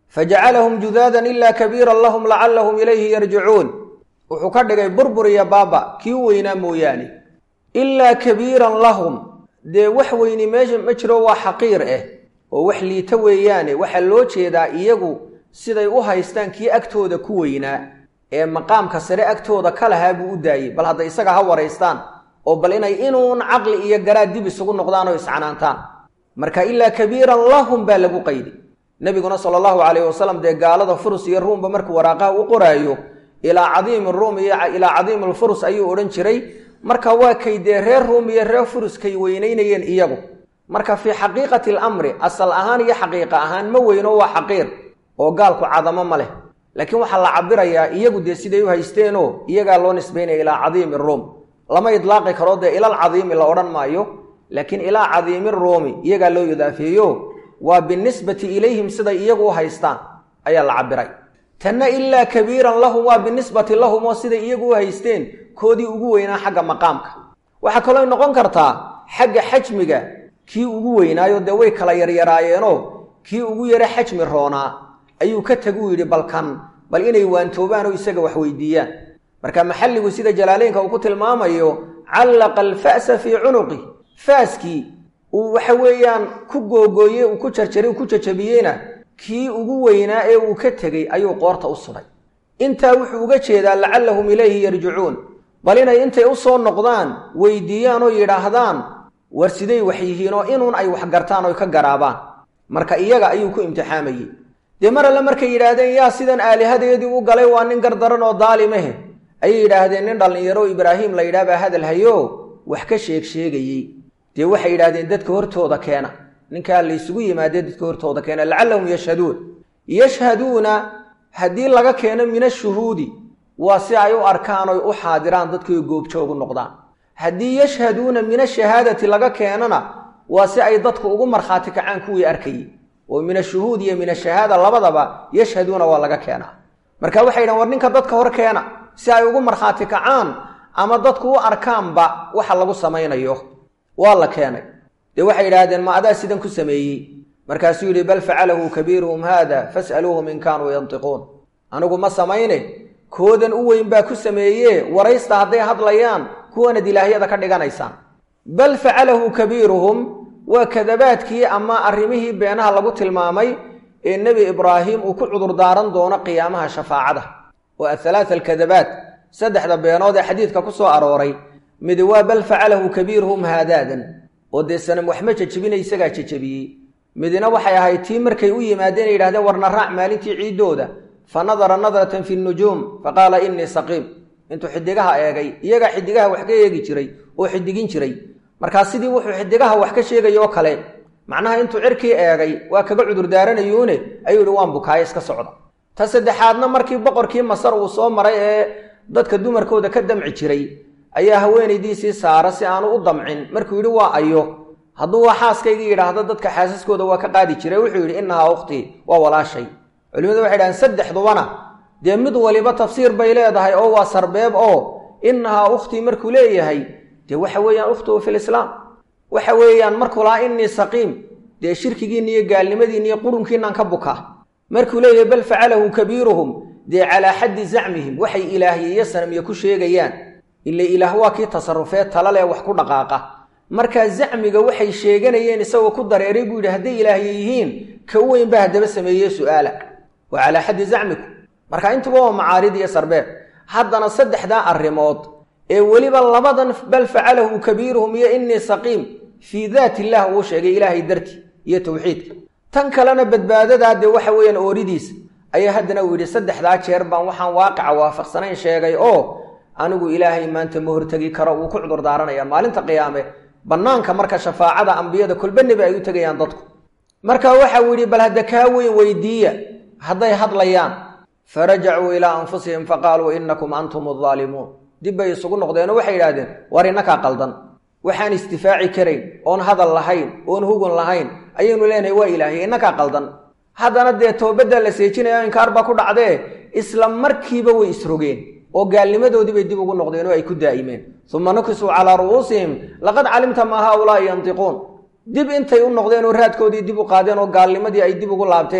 fajacalahum judaadan ilaa kabiiran lahum lacallahum ilayhi yarjicuun wuxuu ka dhigay burbur iyo baaba kii u weynaa mooyaane ilaa kabiiran lahum dee wax weyni meesha ma jiro waa xaqiir ah oo wax liita weeyaane waxaa loo jeedaa iyagu siday u haystaan kii agtooda ku weynaa ee maqaamka sare agtooda ka lahaa buu u daayey bal hadda isaga ha waraystaan oo bal inay inuun caqli iyo garaad dib isugu noqdaan oo iscanaantaan marka ilaa kabiiran lahum baa lagu qaydi nebiguna sala allahu calayhi wasalam dee gaalada furus iyo ruumba markuu waraaqaha u qoraayo ilaa cadiimi ruum iyo ilaa cadiimi alfurus ayuu odhan jiray marka waa kay dee reer ruum iyo reer furus kay weynaynayeen iyagu marka fii xaqiiqati alamri asal ahaan iyo xaqiiqa ahaan ma weyno waa xaqiir oo gaalku cadamo ma leh laakiin waxaa la cabirayaa iyagu dee siday u haysteenoo iyagaa loo nisbaynaya ilaa cadiimi ruum lama idlaaqi karo dee ilal cadiimi la odhan maayo laakiin ilaa cadiimi ruumi iyagaa loo idaafeeyo waa binisbati ilayhim siday iyagu u haystaan ayaa la cabiray tanna ilaa kabiiran lahum waa binisbati lahum oo siday iyagu u haysteen koodii ugu weynaa xagga maqaamka waxaa kaloo noqon kartaa xagga xajmiga kii ugu weynaayo dee way kala yaryaraayeenoo kii ugu yara xajmi roonaa ayuu ka taguu yidhi balkan bal inay waantoobaan oo isaga wax weydiiyaan marka maxalligu sida jalaaleynka uu ku tilmaamayo callaqa alfa'sa fii cunuqi faaskii uu waxa weeyaan ku googooyey uu ku jarjaray uu ku jajabiyeyna kii ugu weynaa ee uu ka tegey ayuu qoorta u sudhay intaa wuxuu uga jeedaa lacallahum ilayhi yarjicuun bal inay intay u soo noqdaan weydiiyaan oo yidhaahdaan war siday wax yihiin oo inuun ay wax gartaan oy ka garaabaan marka iyaga ayuu ku imtixaamayey dee mar alle markay yidhaahdeen yaa sidan aalihadeedii u galay waa nin gardaran oo daalimahe ayay yidhaahdeen nin dhallinyaro ibraahim la yidhaah baa hadal hayo wax ka sheeg sheegayey dee waxay yidhahdeen dadka hortooda keena ninkaa laysugu yimaadee dadka hortooda keena lacallahum yashhaduun yashhaduuna haddii laga keeno min ashuhuudi waa si ay u arkaan oy u xaadiraan dadkii goobjoogu noqdaan haddii yashhaduuna min ashahaadati laga keenana waa si ay dadku ugu markhaati kacaan kuwii arkayey oo min ashuhuud iyo min ashahaada labadaba yashhaduuna waa laga keenaa marka waxay yidhahan war ninka dadka hor keena si ay ugu markhaati kacaan ama dadku u arkaanba waxa lagu samaynayo waa la keenay dee waxay yidhaahdeen ma adaa sidan ku sameeyey markaasuu yidhi bal facalahu kabiiruhum haada fas'aluuhum in kaanuu yantiquun anigu ma samayne koodan u weyn baa ku sameeye waraysta hadday hadlayaan kuwanad ilaahyada ka dhiganaysaan bal facalahu kabiiruhum waa kadabaadkii ama arrimihii beenaha lagu tilmaamay ee nebi ibraahim uu ku cudurdaaran doono qiyaamaha shafaacada oo athalaata alkadabaat saddexda beenood ee xadiidka ku soo arooray midi waa bal facalahu kabiiruhum haadaadan oo dee sanam waxma jejebina isagaa jejebiyey midina waxay ahayd tii markay u yimaadeen yidhahdeen warna raac maalintii ciiddooda fa nadara nadratan fi nujuum fa qaala innii saqiim intuu xidigaha eegay iyagaa xidigaha wax ka eegi jiray oo xidigin jiray markaa sidii wuxuu xidigaha wax ka sheegay oo kale macnaha intuu cirkii eegay waa kaga cudurdaaranayuune ayuu yihi waan bukaayo iska socda ta saddexaadna markii boqorkii masar uu soo maray ee dadka dumarkooda ka damci jiray ayaa haweenaydiisii saara si aanu u damcin markuu yidhi waa ayo hadduu waa xaaskaygii yidhaahdo dadka xaasaskooda waa ka qaadi jiray wuxuu yidhi innahaa ukhtii waa walaashay culimadu waxay dhahaan saddexdubana dee mid waliba tafsiir bay leedahay oo waa sarbeeb oo innahaa ukhtii markuu leeyahay dee waxa weeyaan ukhtuhu fi lislaam waxa weeyaan markuu lahaa innii saqiim dee shirkigiinna iyo gaalnimadiinna iyo qurunkiinaan ka bukaa markuu leeyahay bal facalahu kabiiruhum dee calaa xaddi zacmihim waxay ilaahyiyo sanamiye ku sheegayaan ila ilaah waa kii tasarufee talaleh wax ku dhaqaaqa markaa zacmiga waxay sheeganayeen isagoo ku dareeray buu yidhi hadday ilaahye yihiin ka u weyn baa haddaba sameeye su'aala waa calaa xaddi zacmiku marka intuba waa macaarid iyo sarbeeb haddana saddexdaa arrimood ee weliba labadan bal facalahu kabiiruhum iyo innii saqiim fii daat illah uu sheegay ilaahay dartii iyo towxiidka tan kalena badbaadadaa dee waxa weeyaan ooridiisa ayaa haddana uu yidhi saddexdaa jeer baan waxaan waaqica waafaqsanayn sheegay oo anigu ilaahay maanta ma hortegi karo wuu ku cudur daaranaya maalinta qiyaame bannaanka marka shafaacada ambiyada kolba nebi ay u tegayaan dadku marka waxa uu yidhi bal hadda kaa weyn weydiiya hadday hadlayaan farajacuu ilaa anfusihim faqaaluu innakum antum aldaalimuun dib bay isugu noqdeenoo waxay yidhahdeen war innakaa qaldan waxaan istifaaci karayn oon hadal lahayn oon hugun lahayn ayaynu leenahay waa ilaahay innakaa qaldan haddana dee toobaddaa la seejinaya inkaar baa ku dhacdee isla markiiba way isrogeen oo gaalnimadoodii bay dib ugu noqdeen oo ay ku daa'imeen uma nukisuu calaa ru'uusihim laqad calimta maa haaulaa'i yantiquun dib intay u noqdeen oo raadkoodii dib u qaadeen oo gaalnimadii ay dib ugu laabteen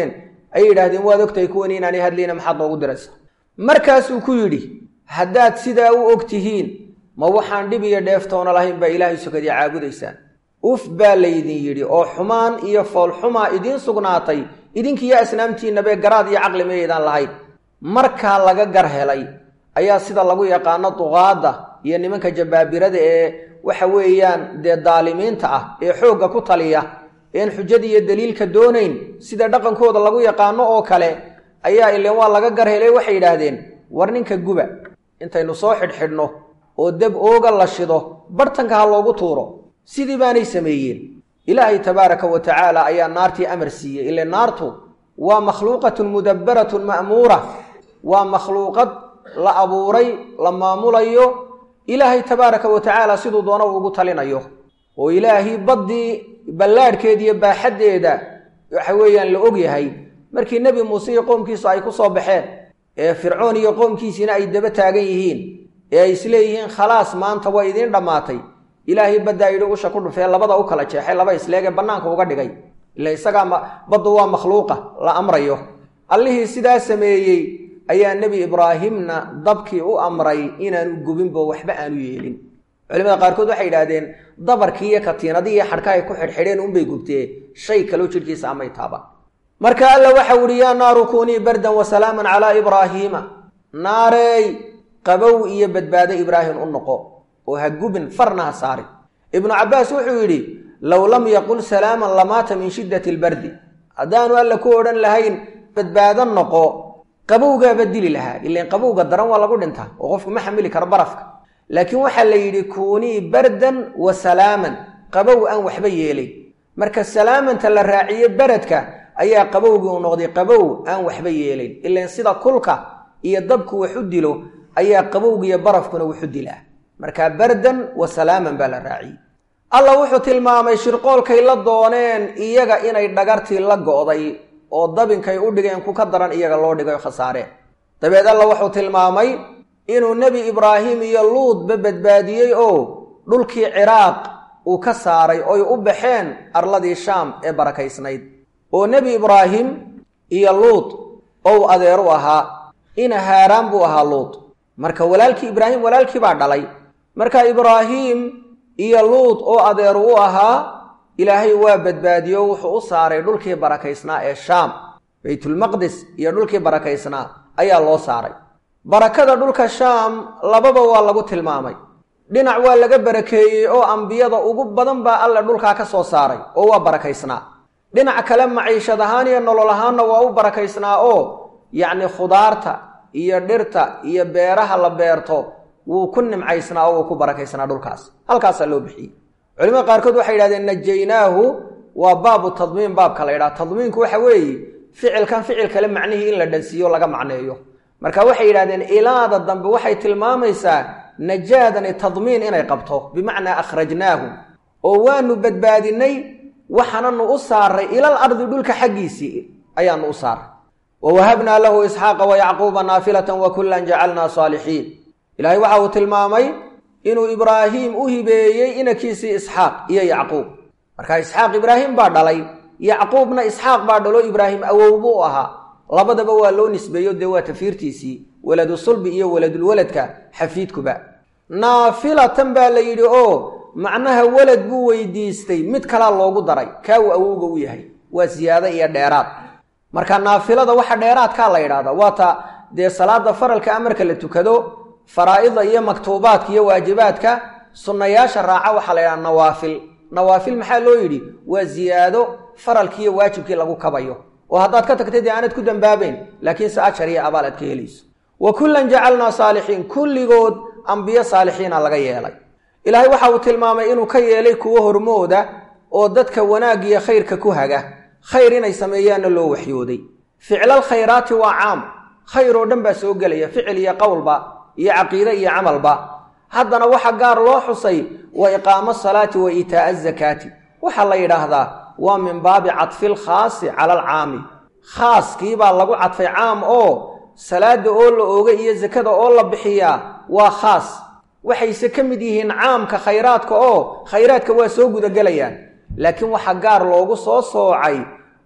ay yidhaahdeen waad ogtahay kuwan inaanay hadlayna maxaad noogu diraysa markaasuu ku yidhi haddaad sidaa u og tihiin ma waxaan dhib iyo dheeftoona lahayn baa ilaahay sokadii caabudaysaan uf baa laydin yidhi oo xumaan iyo foolxumaa idiin sugnaatay idinkiiyo asnaamtiinnabe garaad iyo caqli mayaydaan lahayn markaa laga gar helay ayaa sida lagu yaqaano duqaadda iyo nimanka jabaabirada ee waxa weeyaan dee daalimiinta ah ee xoogga ku taliya een xujada iyo daliilka doonayn sida dhaqankooda lagu yaqaano oo kale ayaa ileen waa laga gar helay waxay yidhaahdeen war ninka guba intaynu soo xidhxidhno oo dab ooga la shido bartanka ha loogu tuuro sidii baanay sameeyeen ilaahay tabaaraka wa tacaala ayaa naartii amar siiyey ile naartu waa makhluuqatun mudabbaratun ma'muura waa makhluuqad la abuuray la maamulayo ilaahay tabaaraka wa tacaala siduu doona uu ugu talinayo oo ilaahay baddii ballaadhkeeda iyo baaxaddeeda waxa weeyaan la og yahay markii nebi muuse iyo qoomkiisu ay ku soo baxeen ee fircoon iyo qoomkiisiina ay daba taagan yihiin ee ay isleeyihiin khalaas maanta waa idiin dhammaatay ilaahay baddaa yidhi usha ku dhufee labada u kala jeexay laba isleege bannaanka uga dhigay ila isagaa baddu waa makhluuqa la amrayo allihii sidaa sameeyey ayaa nebi ibraahimna dabkii u amray inaanu gubinbo waxba aanu yeelin culimada qaarkood waxay yidhaahdeen dabarkii iyo katiinadii iyo xadhka ay ku xidhxidheen unbay gubtee shay kaloo jidhkiisa amay taaba marka alla waxau ihi yaa naaru kunii bardan wa salaaman calaa ibraahiima naareey qabow iyo badbaado ibraahim u noqo oo ha gubin farna ha saarin ibnu cabbaas wuxuu yidhi low lam yaqul salaaman lamaata min shiddati albardi haddaanu alla ku odhan lahayn badbaado noqo qabowgaaba dili lahaa ilan qabowga daran waa lagu dhintaa oo qofku ma xamili karo barafka laakiin waxaa la yidhi kuunii bardan wa salaaman qabow aan waxba yeelay marka salaamanta la raaciye beredka ayaa qabowgii u noqday qabow aan waxba yeelayn ilan sida kulka iyo dabku wax u dilo ayaa qabowgiiyo barafkuna waxu dilaa marka bardan wa salaaman baa la raaciyey alla wuxuu tilmaamay shirqoolkay la dooneen iyaga inay dhagartii la go'day oo dabinkay u dhigeen ku ka daran iyaga loo dhigay khasaareen dabeed alla wuxuu tilmaamay inuu nebi ibraahim iyo luudba badbaadiyey oo dhulkii ciraaq uu ka saaray oy u baxeen arladii shaam ee barakaysnayd oo nebi ibraahim iyo luud ou adeer u ahaa ina haaraan buu ahaa luud marka walaalkii ibraahim walaalkii baa dhalay marka ibraahim iyo luud oo adeeru u ahaa ilaahay waa badbaadiyo wuxuu u saaray dhulkii barakaysnaa ee shaam baytulmaqdis iyo dhulkii barakaysnaa ayaa loo saaray barakada dhulka shaam lababa waa lagu tilmaamay dhinac waa laga barakeeyey oo ambiyada ugu badan baa alle dhulkaa ka soo saaray oo waa barakaysnaa dhinac kale maciishad ahaan iyo nolol ahaanna waa u barakaysnaa oo yacni khudaarta iyo dhirta iyo beeraha la beerto wuu ku nimcaysnaa oo wuu ku barakaysnaa dhulkaas halkaasaa loo bixiyey culimada qaarkood waxay yidhahdeen najaynaahu waa baabu tadmiin baabka la ydhaha tadmiinku waxa weeye ficilkan ficil kale macnihii in la dhansiiyo laga macneeyo marka waxay yidhahdeen ilaada dambe waxay tilmaamaysaa najaadani tadmiin inay qabto bimacnaa akhrajnaahu oo waanu badbaadinay waxaananu u saaray ilal ardi dhulka xaggiisii ayaanu u saaray wa wahabnaa lahu isxaaqa wa yacquuba naafilatan wa kullan jacalnaa saalixiin ilaahay waxa uu tilmaamay inuu ibraahim u hibeeyey inankiisii isxaaq iyo yacquub marka isxaaq ibraahim baa dhalay yacquubna isxaaq baa dhalo ibraahim awow buu ahaa labadaba waa loo nisbeeyo dee waa tafiirtiisii waladu sulbi iyo waladulwaladka xafiidkuba naafilatan baa la yidhi oo macnaha walad buu weydiistay mid kalaa loogu daray kaa uu awowga u yahay waa siyaado iyo dheeraad marka naafilada waxa dheeraadkaa la yidhahdaa waata dee salaada faralka amarka la tukado faraa'ida iyo maktuubaadka iyo waajibaadka sunnayaasha raaca waxaa la yidhaha nawaafil nawaafil maxaa loo yidhi waa ziyaado faralkii iyo waajibkii lagu kabayo oo haddaad ka tagtay dee aanad ku dambaabayn laakiinse ajar iyo abaal aad ka helayso wa kullan jacalnaa saalixiin kulligood ambiyo saalixiina laga yeelay ilaahay waxa uu tilmaamay inuu ka yeelay kuwo hormooda oo dadka wanaaggiyo khayrka ku haga khayr inay sameeyaanna loo waxyooday ficlal khayraati waa caam khayr oo dhan baa soo gelaya ficil iyo qowlba iyo caqiide iyo camalba haddana waxa gaar loo xusay wa iqaamo salaati wa iitaa'a azakaati waxaa la yidhaahdaa waa min baabi cadfil khaasi cala alcaami khaaskiibaa lagu cadfay caam oo salaada oo la ooga iyo sakada oo la bixiyaa waa khaas waxayse ka mid yihiin caamka khayraadka oo khayraadka waa soo gudagelayaan laakiin waxaa gaar loogu soo soocay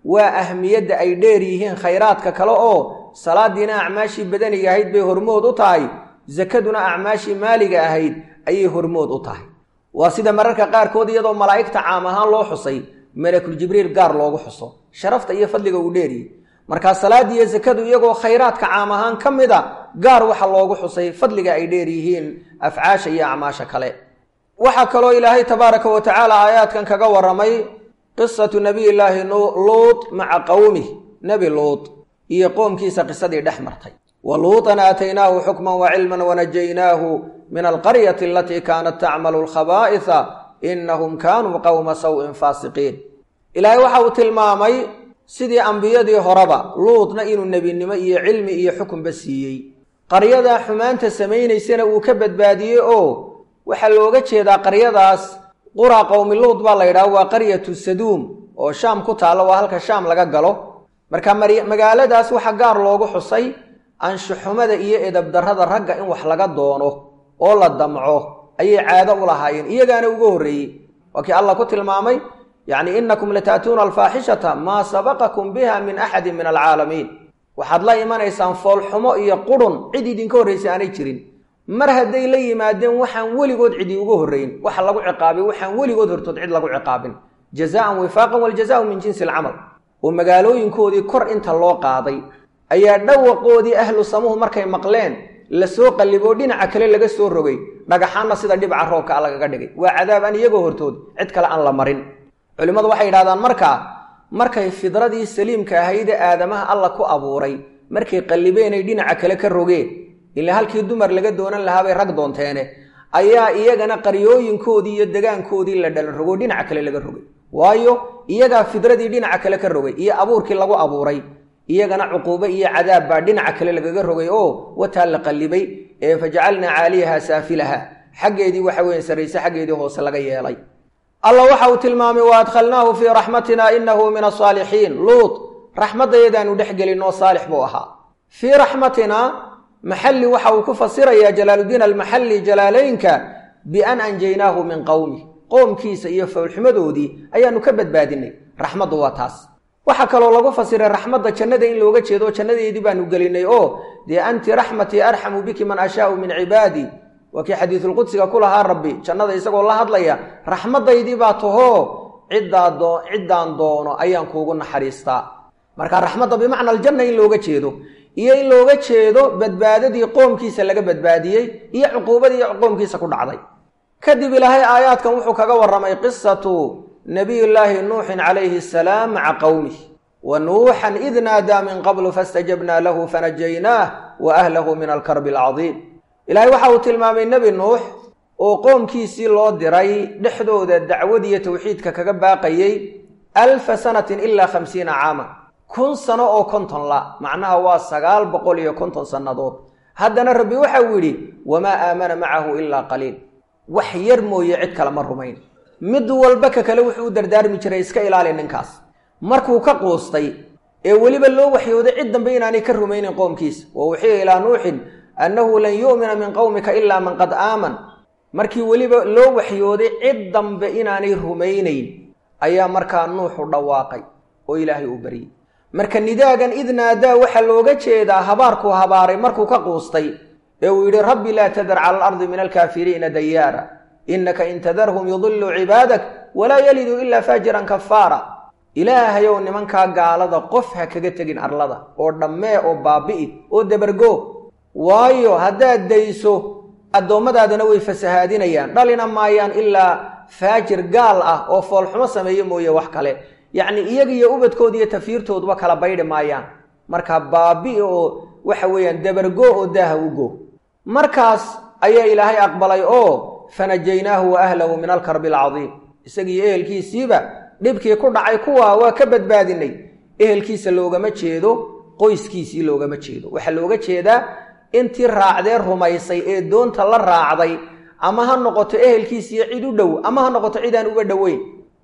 waa ahmiyadda ay dheer yihiin khayraadka kale oo salaadiina acmaashii badaniga ahayd bay hormood u tahay sakaduna acmaashii maaliga ahayd ayay hormood u tahay waa sida mararka qaarkood iyadoo malaa'igta caam ahaan loo xusay malakul jibriil gaar loogu xuso sharafta iyo fadliga uu dheeriyey markaa salaadii iyo sakadu iyagoo khayraadka caam ahaan ka mid a gaar waxa loogu xusay fadliga ay dheer yihiin afcaasha iyo acmaasha kale waxaa kaloo ilaahay tabaaraka wa tacaala aayaadkan kaga warramay qisatu nabiyillaahi luut maca qowmih nebi luut iyo qoomkiisa qisadii dhex martay wa luutan aataynaahu xukman wa cilman wanajaynaahu min alqaryati alatii kaanat tacmalu alkhabaa'isa innahum kaanuu qowma saw'in faasiqiin ilaahay waxa uu tilmaamay sidii ambiyadii horeba luutna inuu nebinimo iyo cilmi iyo xukunba siiyey qaryadaa xumaanta samaynaysana uu ka badbaadiyey oo waxaa looga jeedaa qaryadaas qura qowmi luut baa la yidhaha waa qaryatu saduum oo shaam ku taalla waa halka shaam laga galo marka magaaladaas waxaa gaar loogu xusay anshuxumada iyo edabdarrada ragga in wax laga doono oo la damco ayay caado u lahaayeen iyagaana uga horreeyey waa kii allah ku tilmaamay yacni innakum lataatuuna alfaaxishata maa sabaqakum biha min axadin min alcaalamiin waxaad la imanaysaan foolxumo iyo qurhun cid idinka horraysay aanay jirin mar hadday la yimaadeen waxaan weligood cidi uga horrayn waxa lagu ciqaabay waxaan weligood hortood cid lagu ciqaabin jazaan wifaaqan waljazaau min jinsi alcamal oo magaalooyinkoodii kor inta loo qaaday ayaa dhawaqoodii ahlu samuhu markay maqleen lasoo qalliboo dhinaca kale laga soo rogay dhagaxaanna sida dhibca roobka a lagaga dhigay waa cadaab aan iyagoo hortood cid kale aan la marin culimmadu waxay yidhahdaan markaa markay fidradii saliimka ahaydee aadamaha alla ku abuuray markay qallibeenay dhinaca kale ka rogeen ilaa halkii dumar laga doonan lahaabay rag doonteene ayaa iyagana qaryooyinkoodii iyo degaankoodii la dhalan rogo dhinaca kale laga rogay waayo iyagaa fidradii dhinaca kale ka rogay iyo abuurkii lagu abuuray iyagana cuquubo iyo cadaab baa dhinaca kale lagaga rogay oo wataa la qallibay ee fajacalnaa caaliyaha saafilaha xaggeedii waxa weeye sarrayse xaggeedii hoose laga yeelay allah waxa uu tilmaamay wa adkhalnaahu fii raxmatina inahu min asaalixiin luut raxmaddayadaanu dhex gelinoo saalix buu ahaa fii raxmatina maxalli waxa uu ku fasirayaa jalaaludiin almaxalli jalaalaynka bian anjaynaahu min qowmi qoomkiisa iyo fowlxumadoodii ayaanu ka badbaadinay raxmaddu waa taas waxaa kaloo lagu fasiray raxmadda jannada in looga jeedo jannadeedii baanu gelinay oo dee anti raxmatii arxamu biki man ashaau min cibaadii waa kii xadiisulqudsiga ku lahaa rabbi jannada isagoo la hadlaya raxmaddaydii baa tahoo ciddaa ciddaan doono ayaan kuugu naxariistaa marka raxmadda bimacna aljanna in looga jeedo iyo in looga jeedo badbaadadii qoomkiisa laga badbaadiyey iyo cuquubadii qoomkiisa ku dhacday kadib ilaahay aayaadkan wuxuu kaga warramay qisatu nabiyullaahi nuuxin calayhi asalaam maca qowmih wa nuuxan id naadaa min qablu fastajabnaa lahu fanajaynaah wa ahlahu min alkarbi alcadiim ilaahay waxa uu tilmaamay nebi nuux oo qoomkiisii loo diray dhexdooda dacwadiyo tawxiidka kaga baaqayey alfa sanatin ilaa khamsiina caama kun sano oo konton la macnaha waa sagaal boqol iyo konton sannadood haddana rabbi waxau yidhi wamaa aamana macahu ilaa qaliil wax yar mooye cid kale ma rumayn mid walba ka kale wuxuu u dardaarmi jiray iska ilaali ninkaas markuu ka quustay ee weliba loo waxyooday cid dambe inaanay ka rumaynin qoomkiisa wa uxiya ilaa nuuxin annahu lan yu'mina min qowmika ilaa man qad aaman markii weliba loo waxyooday cid dambe inaanay rumaynayn ayaa markaa nuuxu dhawaaqay oo ilaahay uu baryey marka nidaagan id naadaa waxaa looga jeedaa habaarkuu habaaray markuu ka quustay ee uu yidhi rabbi laa tadar cala alardi min alkaafiriina dayaara innaka in tadarhum yudiluu cibaadak walaa yaliduu ilaa faajiran kafaara ilaahayow nimankaa gaalada qof ha kaga tegin arlada oo dhammee oo baabi'i oo dabargo waayo haddaad dayso addoommadaadana way fasahaadinayaan dhalina maayaan ilaa faajir gaal ah oo foolxumo sameeye mooye wax kale yacni iyaga iyo ubadkooda iyo tafiirtooduba kala baydhi maayaan marka baabi'i oo waxa weeyaan dabargo oo daaha u go markaas ayaa ilaahay aqbalay oo fanajaynaahu wa ahlahu min alkarbi alcadiim isagiiyo ehelkiisiiba dhibkii ku dhacay kuwaa waa ka badbaadinay ehelkiisa loogama jeedo qoyskiisii loogama jeedo waxaa looga jeedaa intii raacdee rumaysay ee doonta la raacday ama ha noqoto ehelkiisiiyo cid u dhow ama ha noqoto cid aan uga dhoweyn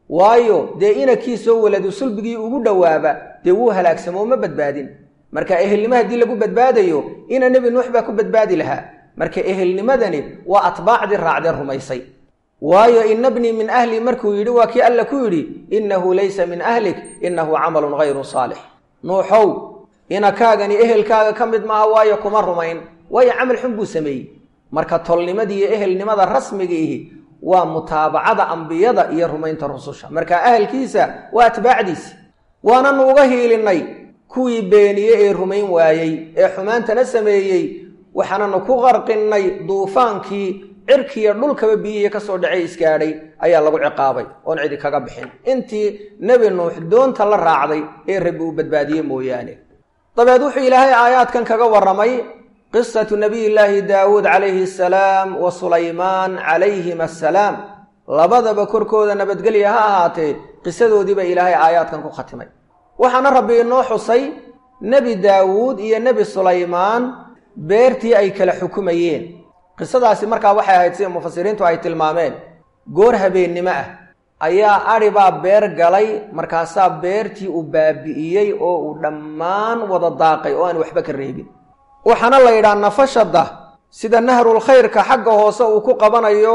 waayo dee inankiisoo waladu sulbigii ugu dhowaaba dee wuu halaagsamoo ma badbaadin marka ehelnimo haddii lagu badbaadayo ina nebi nuux baa ku badbaadi lahaa marka ehelnimadani waa atbaacdii raacdee rumaysay waayo ina bnii min ahli markuu yidhi waa kii alla ku yidhi innahu laysa min ahlik innahu camalun hayru saalix nuuxow inakaagani ehelkaaga ka mid maaha waayo kuma rumayn waayo camal xun buu sameeyey marka tolnimadii iyo ehelnimada rasmiga ihi waa mutaabacada ambiyada iyo rumaynta rususha marka ahalkiisa waa atbaacdiisi waananu uga hiilinnay kuwii beeniye ee rumayn waayey ee xumaantana sameeyey waxaananu ku qarqinnay duufaankii cirkiiyo dhulkaba biyihii ka soo dhacay isgaadhay ayaa lagu ciqaabay oon cidi kaga bixin intii nebi nuux doonta la raacday ee rabbi uu badbaadiyey mooyaane dabeed wuxuu ilaahay aayaadkan kaga warramay qisatu nabiyillaahi daawuud calayhi asalaam wa sulaymaan calayhim assalaam labadaba korkooda nabadgelya ha ahaatee qisadoodiiba ilaahay aayaadkan ku khatimay waxaana rabbi inoo xusay nebi daawuud iyo nebi sulaymaan beertii ay kala xukumayeen qisadaasi markaa waxay ahayd sida mufasiriintu ay tilmaameen goor habeennimo ah ayaa adhi baa beer galay markaasaa beertii uu baabi'iyey oo uu dhammaan wada daaqay oo aan waxba ka reebin waxaana la yidhaha nafashada sida nahrul khayrka xagga hoose uu ku qabanayo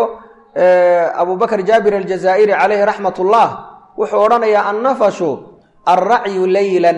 abubakr jaabir aljazaa'iri calayhi raxmatullah wuxuu odhanayaa annafashu alracyu leylan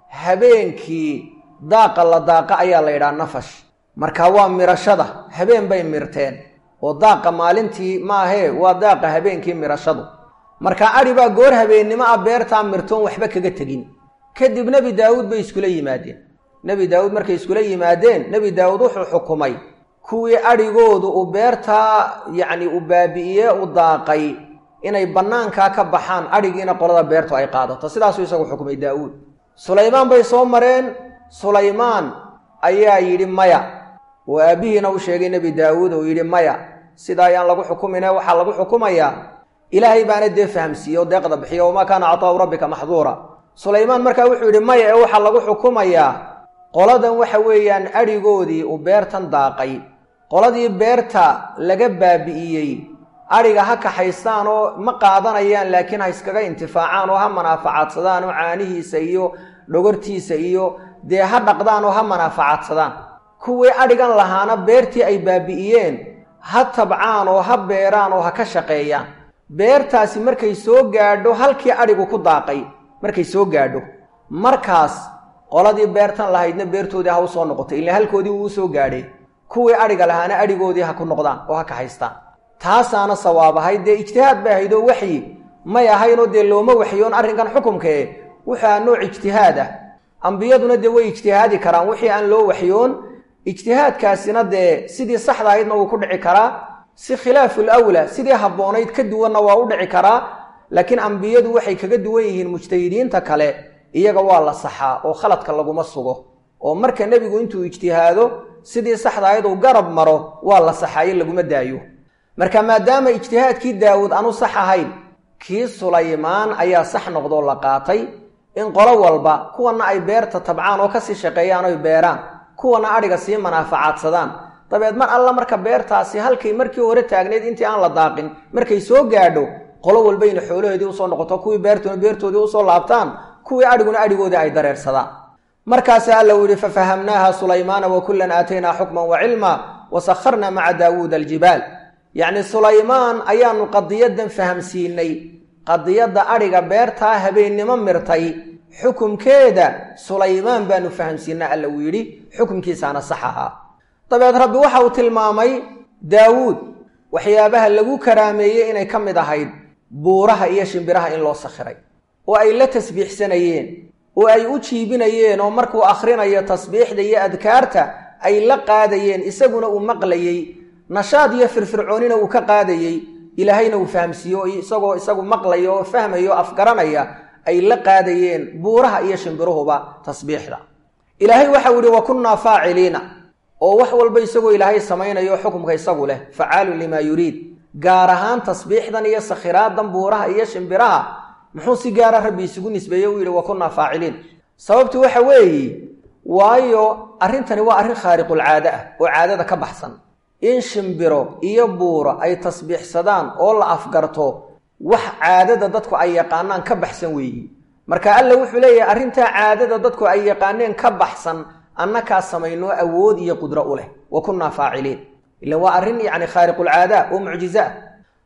habeenkii daaqa la daaqa ayaa la yidhaha nafash marka waa mirashada habeen bay mirteen oo daaqa maalintii maahee waa daaqa habeenkii mirashadu marka adhi baa goor habeennimo ah beertaa mirtoon waxba kaga tegin kadib nebi daawuud bay iskula yimaadeen nebi daawuud markay iskula yimaadeen nebi daawuud wuxuu xukumay kuwii adhigoodu uu beertaa yacni u baabi'iye u daaqay inay bannaankaa ka baxaan adhigiina qolada beertu ay qaadato sidaasuu isagu xukumay daawuud sulaymaan bay soo mareen sulaymaan ayaa yidhi maya oo aabbihiina u sheegay nebi daawuud oo yidhi maya sida ayaan lagu xukumine waxaa lagu xukumayaa ilaahay baana dee fahamsiiye oo deeqda bixiyo wamaa kaana cataa'u rabbika maxduura sulaymaan markaa wuxuu yidhi maya ee waxaa lagu xukumayaa qoladan waxa weeyaan adhigoodii uu beertan daaqay qoladii beerta laga baabi'iyey adhiga ha kaxaystaan oo ma qaadanayaan laakiin ha iskaga intifaacaan oo ha manaafacaadsadaan oo caanihiisa iyo dhogortiisa iyo dee ha dhaqdaan oo ha manaafacaadsadaan kuwii adhigan lahaana beertii ay baabi'iyeen ha tabcaan oo ha beeraan oo ha ka shaqeeyaan beertaasi markay soo gaadho halkii adhigu ku daaqay markay soo gaadho markaas qoladii beertan lahaydna beertoodii ha u soo noqotay ilaa halkoodii wuu usoo gaadhay kuwii adhiga lahaana adhigoodii ha ku noqdaan oo ha kahaystaan taasaana sawaab ahayd dee ijtihaad bay ahayd oo waxyi may ahaynoo dee looma waxyoon arrinkan xukumkae wuxua nooc ijtihaad ah ambiyaduna dee way ijtihaadi karaan wixii aan loo waxyoon ijtihaadkaasina dee sidii saxda ahaydna wuu ku dhici karaa si khilaaful awla sidii habboonayd ka duwanna waa u dhici karaa laakiin ambiyadu waxay kaga duwan yihiin mujtahidiinta kale iyaga waa la saxaa oo khaladka laguma sugo oo marka nebigu intuu ijtihaado sidii saxda ahayd uu garab maro waa la saxaayo laguma daayo marka maadaama ijtihaadkii daawuud aanu sax ahayn kii sulaymaan ayaa sax noqdoo la qaatay in qolo walba kuwana ay beerta tabcaan oo kasii shaqeeyaan oy beeraan kuwana adhiga sii manaafacaadsadaan dabeed mar alla marka beertaasi halkay markii hore taagnayd intii aan la daaqin markay soo gaadho qolo walbayna xoolahoodii usoo noqoto kuwii beertuna beertoodii usoo laabtaan kuwii adhiguna adhigoodii ay dareersadaan markaasa alla uu yihi fafahamnaaha sulaymaana wa kullan aataynaa xukman wa cilma wa sakharna maca daawuuda aljibaal yacni sulaymaan ayaanu qadiyadan fahamsiinay qadiyadda adhiga beertaa habeennimo mirtay xukumkeeda sulaymaan baanu fahamsiinay alla uu yidhi xukumkiisaana sax ahaa dabeed rabbi waxa uu tilmaamay daawuud waxyaabaha lagu karaameeyey inay ka mid ahayd buuraha iyo shimbiraha in loo sakhiray oo ay la tasbiixsanayeen oo ay u jiibinayeen oo markuu akhrinayo tasbiixda iyo adkaarta ay la qaadayeen isaguna uu maqlayey nashaad iyo firfircoonina uu ka qaadayey ilaahayna uu fahamsiiyo isagoo isagu maqlaya oo fahmaya oo afgaranaya ay la qaadayeen buuraha iyo shimbiruhuba tasbiixda ilaahay waxau yihi wa kunnaa faaciliina oo wax walba isagoo ilaahay samaynayo xukumka isagu leh facaalun limaa yuriid gaar ahaan tasbiixdan iyo sakhiraadan buuraha iyo shimbiraha muxuu si gaara rabbi isugu nisbeeye u yidhi wa kunnaa faaciliin sababtu waxa weeye waayo arrintani waa arrin khaariqulcaade ah oo caadada ka baxsan in shimbiro iyo buuro ay tasbiixsadaan oo la afgarto wax caadada dadku ay yaqaanaan ka baxsan weeyi marka alla wuxuu leeyahay arrintaa caadada dadku ay yaqaaneen ka baxsan annakaa samaynoo awood iyo qudro u leh wa kunnaa faaciliin ilan waa arrin yacni khaariqulcaada oo mucjiza ah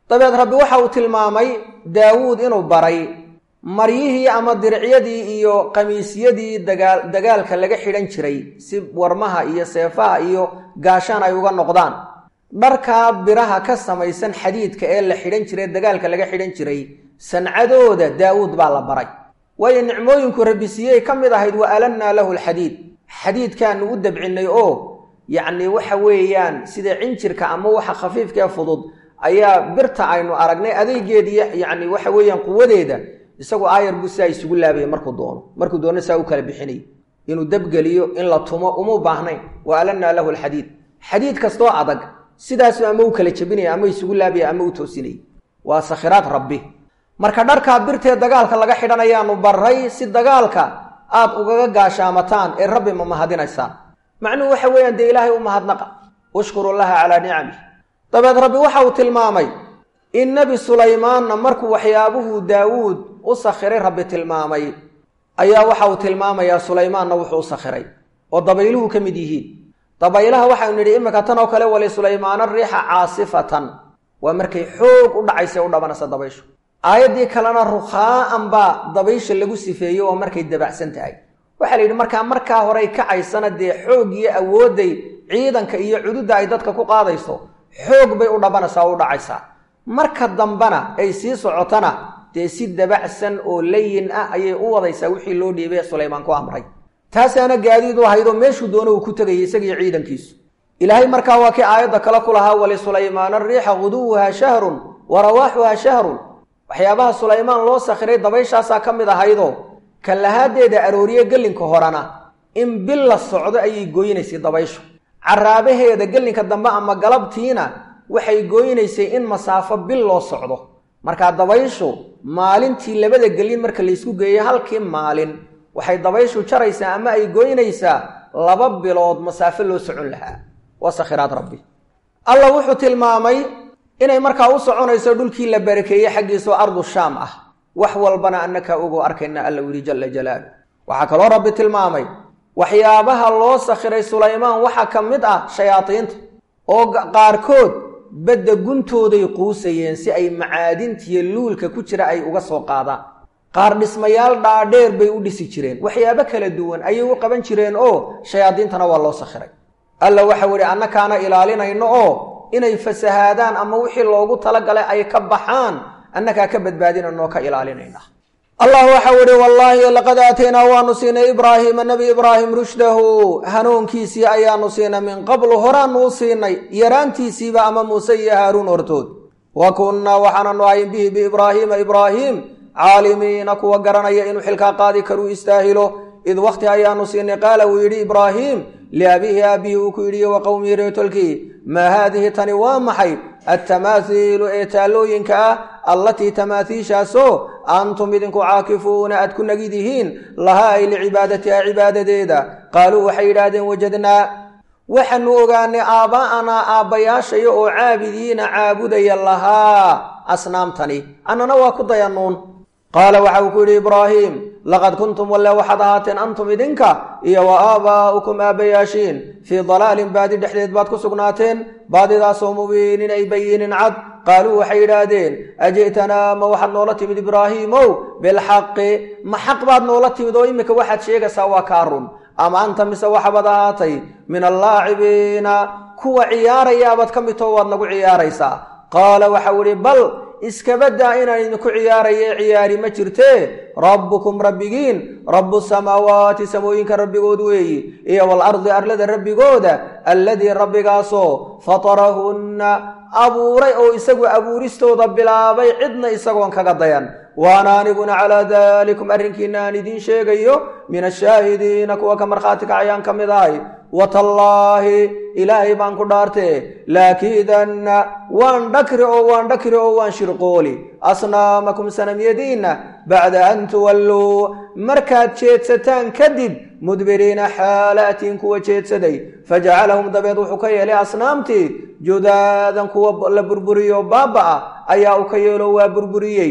dabeed rabbi waxa uu tilmaamay daawuud inuu baray maryihii ama diricyadii iyo qamiisyadii dagaa dagaalka laga xidhan jiray si warmaha iyo seefaha iyo gaashaan ay uga noqdaan dharkaa biraha ka samaysan xadiidka ee la xidhan jiray dagaalka laga xidhan jiray sancadooda daawuud baa la baray waayo nicmooyinku rabbi siiyey ka mid ahayd wa alannaa lahu alxadiid xadiidkaanu u dabcinnay oo yacni waxa weeyaan sida cinjirka ama waxa khafiifkaee fudud ayaa birta aynu aragnay adeegeediiy yacni waxa weeyaan quwadeeda isagu aayar buu sidaa isugu laabaya markuu doono markuu doono saa u kala bixinay inuu dabgeliyo in la tumo uma baahnayn wa alannaa lahu alxadiid xadiid kastoo adag sidaasu ama u kala jebinaya ama isugu laabaya ama u toosinaya waa sakhiraad rabbi marka dharkaa birtee dagaalka laga xidhanayaanu baray si dagaalka aad ugaga gaashaamataan ee rabbi ma mahadinaysaan macnuhu waxa weeyaan dee ilaahay u mahadnaqa ushkuru laha calaa nicamih dabeed rabbi waxa uu tilmaamay in nebi sulaymaanna markuu waxyaabuhuu daawuud u sakhiray rabbi tilmaamay ayaa waxa uu tilmaamayaa sulaymaanna wuxuu u sakhiray oo dabayluhu ka mid yihiin dabaylaha waxaynu nidhi iminka tan oo kale wali sulaymaana riixa caasifatan waa markay xoog u dhacaysa u dhabanaysa dabayshu aayaddii kalena rukhaa'an baa dabaysha lagu sifeeyey oo markay dabacsan tahay waxaa la yidhi markaa markaa horey kacaysana dee xoog iyo awoodday ciidanka iyo cududda ay dadka ku qaadayso xoog bay u dhabanaysaa oo u dhacaysaa marka dambena ay sii socotana dee si dabacsan oo layin ah ayay u wadaysaa wixii loo dhiibay sulaymaan ku amray taasaana gaadiid u ahaydoo meeshuu doono uu ku tegayay isagiyo ciidankiisu ilaahay markaa waa kii aayadda kale ku lahaa wali sulaymaana riixa guduwuhaa shahrun wa rawaaxuhaa shahrun waxyaabaha sulaymaan loo sakhiray dabayshaasaa ka mid ahaydoo kalahaadeeda arooriye gelinka horena in bil la socdo ayay gooynaysay dabayshu caraabaheeda gelinka dambe ama galabtiina waxay gooynaysay in masaafo bil loo socdo markaa dabayshu maalintii labada gelin marka laysku geeyey halkii maalin waxay dabayshu jaraysaa ama ay goynaysaa laba bilood masaafo loo socon lahaa waa sakhiraad rabbi allah wuxuu tilmaamay inay markaa u soconayso dhulkii la barakeeyey xaggiisao ardu shaam ah wax walbana annaka ugu arkayna alla u yidhi jalla jalaalu waxaa kaloo rabbi tilmaamay waxyaabaha loo sakhiray sulaymaan waxaa ka mid ah shayaadiinta oo qaarkood badda guntooday quusayeen si ay macaadintiyo luulka ku jira ay uga soo qaadaan qaar dhismayaal dhaadheer bay u dhisi jireen waxyaabo kala duwan ayay u qaban jireen oo shayaadiintana waa loo sakhiray alla waxau idhi annakaana ilaalinayno oo inay fasahaadaan ama wixii loogu talagalay ay ka baxaan annakaa ka badbaadinanoo ka ilaalinayna allah waxau idhi wallaahi laqad aataynaa waanu siinay ibraahiima nebi ibraahim rushdahu hanuunkiisii ayaanu siinay min qablu horaanu u siinay yaraantiisiiba ama muuse iyo haaruun hortood wa kunnaa waxaananu ahayn bihi biibraahiima ibraahiim caalimiina kuwa garanaya inuu xilkaa qaadi karuu istaahilo id wakhti ayaanu siinay qaala uu yidhi ibraahiim liabiihi aabbihi uu ku yidhi wa qowmihi reetolkii maa haadihi tani waa maxay attamaahiilu ee taallooyinka ah allatii tamaathiishaasoo antum idinku caakifuuna aad ku nagidihiin lahaa ay licibaadatiha cibaadadeeda qaaluu waxay yidhaahdeen wajadnaa waxaanu ogaanay aabbaa'anaa aabbayaashaya oo caabidiina caabudaya lahaa asnaamtani annana waa ku dayanuun qaala waxa uu ku yidhi ibraahiim laqad kuntum walle waxaad ahaateen antum idinka iyo wa aabaa'ukum aabbayaashiin fii dalaalin baadi dhexdeed baad ku sugnaateen baadidaasoo mubiinin ay bayiinin cad qaaluu waxay yidhaahdeen aji'tanaa ma waxaad noola timid ibraahiimow bilxaqi ma xaq baad noola timid oo iminka waxaad sheegaysaa waa kaa run ama anta mise waxabaad ahaatay min allaacibiina kuwa ciyaarayaabaad ka midtoo waad nagu ciyaaraysaa qaala waxau idhi bal iskabadaa inaan idinku ciyaaraye ciyaari ma jirtee rabbukum rabbigiin rabbu samaawaati samooyinka rabbigood weeyi iyo walardi arlada rabbigooda alladii rabbigaasoo fatarahunna abuuray oo isagu abuuristooda bilaabay cidna isagoon kaga dayan waana aniguna calaa daalikum arrinkiina aan idiin sheegayo min ashaahidiina kuwa ka markhaati kacayaan ka mid ahay watallaahi ilaahay baan ku dhaartee laakiidanna waan dhakri oo waan dhakri oo waan shirqooli asnaamakum sanamyadiinna bacda an tuwalluu markaad jeedsataan kadib mudbiriina xaalaatiin kuwa jeedsaday fajacalahum dabeed wuxuu ka yeelay asnaamtii judaadan kuwa la burburiyo baaba-a ayaa uu ka yeelo waa burburiyey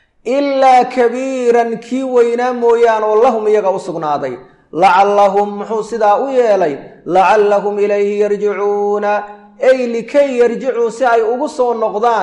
ilaa kabiiran kii weynaa mooyaan oo lahum iyaga u sugnaaday lacallahum muxuu sidaa u yeelay lacallahum ilayhi yarjicuuna ay likay yarjicuu si ay ugu soo noqdaan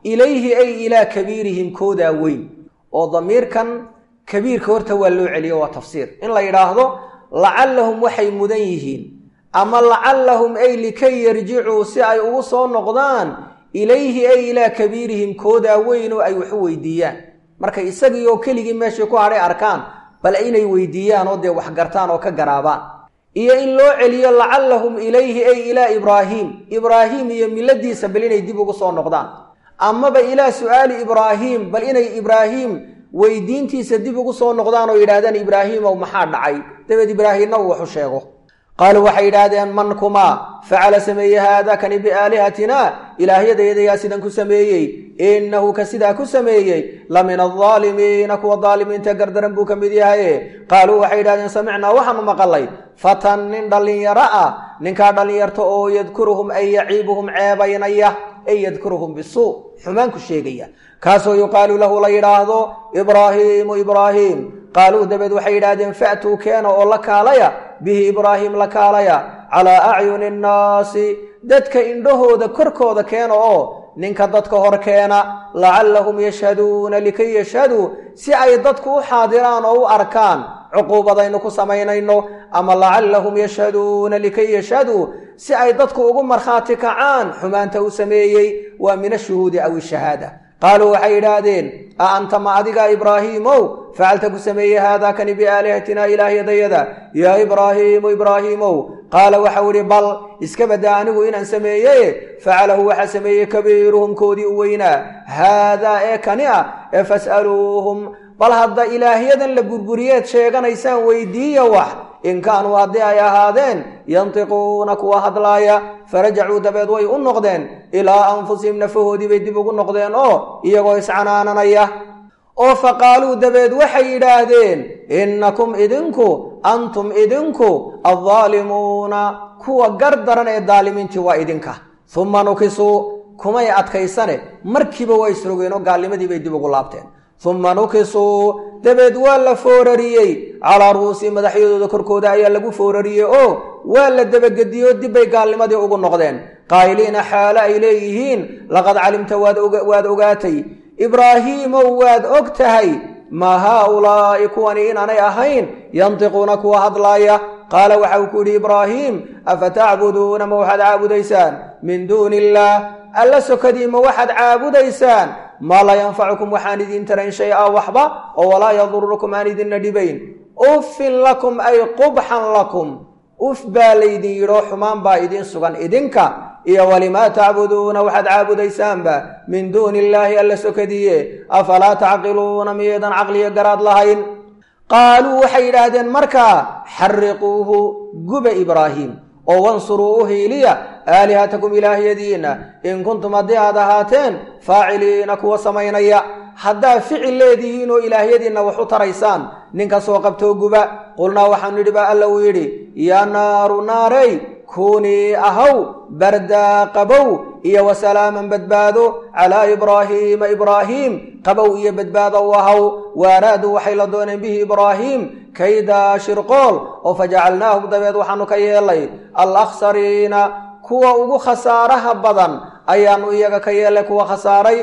ilayhi ay ilaa kabiirihim koodaa weyn oo damiirkan kabiirka horta waa loo celiyo waa tafsiir in la yidhaahdo lacallahum waxay mudan yihiin ama lacallahum ay likay yarjicuu si ay ugu soo noqdaan ilayhi ay ilaa kabiirihim koodaa weyn oo ay waxu weydiiyaan markay isagii oo keligii meeshii ku hadhay arkaan bal inay weydiiyaan oo dee wax gartaan oo ka garaabaan iyo in loo celiyo lacallahum ilayhi ay ilaa ibraahiim ibraahiim iyo miladiisa bal inay dib ugu soo noqdaan amaba ilaa su'aali ibraahiim bal inay ibraahiim weydiintiisa dib ugu soo noqdaan oo yidhahdaan ibraahiimow maxaa dhacay dabeed ibraahiimna uu waxu sheego qaaluu waxay yidhaahdeen man kumaa facala sameeye haada kani biaalihatina ilaahyadaedayaa sidan ku sameeyey innahu ka sidaa ku sameeyey la min aldaalimiina kuwa daalimiinta gardaran buu ka mid yahaye qaaluu waxay yidhahdeen samicnaa waxaanu maqalay fatan nin dhallinyaro ah ninkaa dhallinyarta oo yadkuruhum ay yaciibuhum ceebaynaya ay yadkuruhum bisuu xumaanku sheegaya kaasoo yuqaalu lahu la yidhaahdo ibraahiimu ibraahiim qaaluu dabeed waxay yidhaahdeen fa'tuu keena oo la kaalaya bihi ibraahiim la kaalaya calaa acyuni nnaasi dadka indhahooda korkooda keena oo ninka dadka hor keena lacallahum yashhaduuna likay yashhaduu si ay dadku u xaadiraan oo u arkaan cuquubadaynu ku samaynayno ama lacallahum yashhaduuna likay yashhaduu si ay dadku ugu markhaati kacaan xumaanta uu sameeyey waa min ashuhuudi aw ishahaada qaaluu waxay yidhaahdeen a anta ma adiga ibraahiimow facalta ku sameeyey haadaa kani biaalihatina ilaahyadayada yaa ibraahiimu ibraahiimow qaala waxau idhi bal iska badda anigu inaan sameeye facalahu waxaa sameeyey kabiiruhum koodii u weynaa haadaa ee kani ah ee fas'aluuhum bal hadda ilaahyadan la burburiyeed sheeganaysaan weydiiya wax in kaanuu haddii ay ahaadeen yantiquuna kuwa hadlaaya farajacuu dabeed way u noqdeen ilaa anfusihim nafahoodii bay dib ugu noqdeen oo iyagoo iscanaananaya oo faqaaluu dabeed waxay yidhaahdeen innakum idinku antum idinku addaalimuuna kuwa gar daran ee daalimiintii waa idinka humma nukisuu kumay adkaysane markiiba waa isrogeen oo gaalnimadii bay dib ugu laabteen humma nukisuu dabeed waa la foorariyey calaa ru'uusi madaxyadooda korkooda ayaa lagu foorariyey oo waa la dabagediyey oo dibbay gaalnimadii ugu noqdeen qaa'iliina xaalo ay leeyihiin laqad calimta waad ogaatay ibraahiimow waad og tahay maa haaulaa'i kuwani inaanay ahayn yantiquuna kuwa hadlaaya qaala waxa uu ku yidhi ibraahiim afa tacbuduuna ma waxaad caabudaysaan min duuni illaah alla sokadii ma waxaad caabudaysaan maa laa yanfacukum waxaan idiin tarayn shay-a waxba oo walaa yadurukum aan idinna dhibayn uffin lakum ay qubxan lakum uf baa laydin yidhoo xumaan baa idiin sugan idinka iyo walimaa tacbuduuna waxaad caabudaysaanba min duuni illaahi alla sokadiye afalaa tacqiluuna miyaedan caqliyo garaad lahayn qaaluu waxay yidhaahdeen markaa xariquuhu guba ibraahiim oo wansuruu u hiiliya aalihatakum ilaahyadiinna in kuntum haddii aad ahaateen faaciliina kuwa samaynaya haddaad ficil leedihiin oo ilaahyadiinna wax u taraysaan ninka soo qabtoo guba qulnaa waxaanu nidhi baa alla uu yidhi yaa naaru naarey kuunii ahaw bardaa qabow iyo wasalaaman badbaado calaa ibraahiima ibraahiim qabow iyo badbaado u ahaw waaraaduu waxay la dooneen bihi ibraahiim kaydaa shirqool oo fajacalnaahum dabeed waxaanu ka yeelay alakhsariina kuwa ugu khasaaraha badan ayaanu iyaga ka yeelay kuwa khasaaray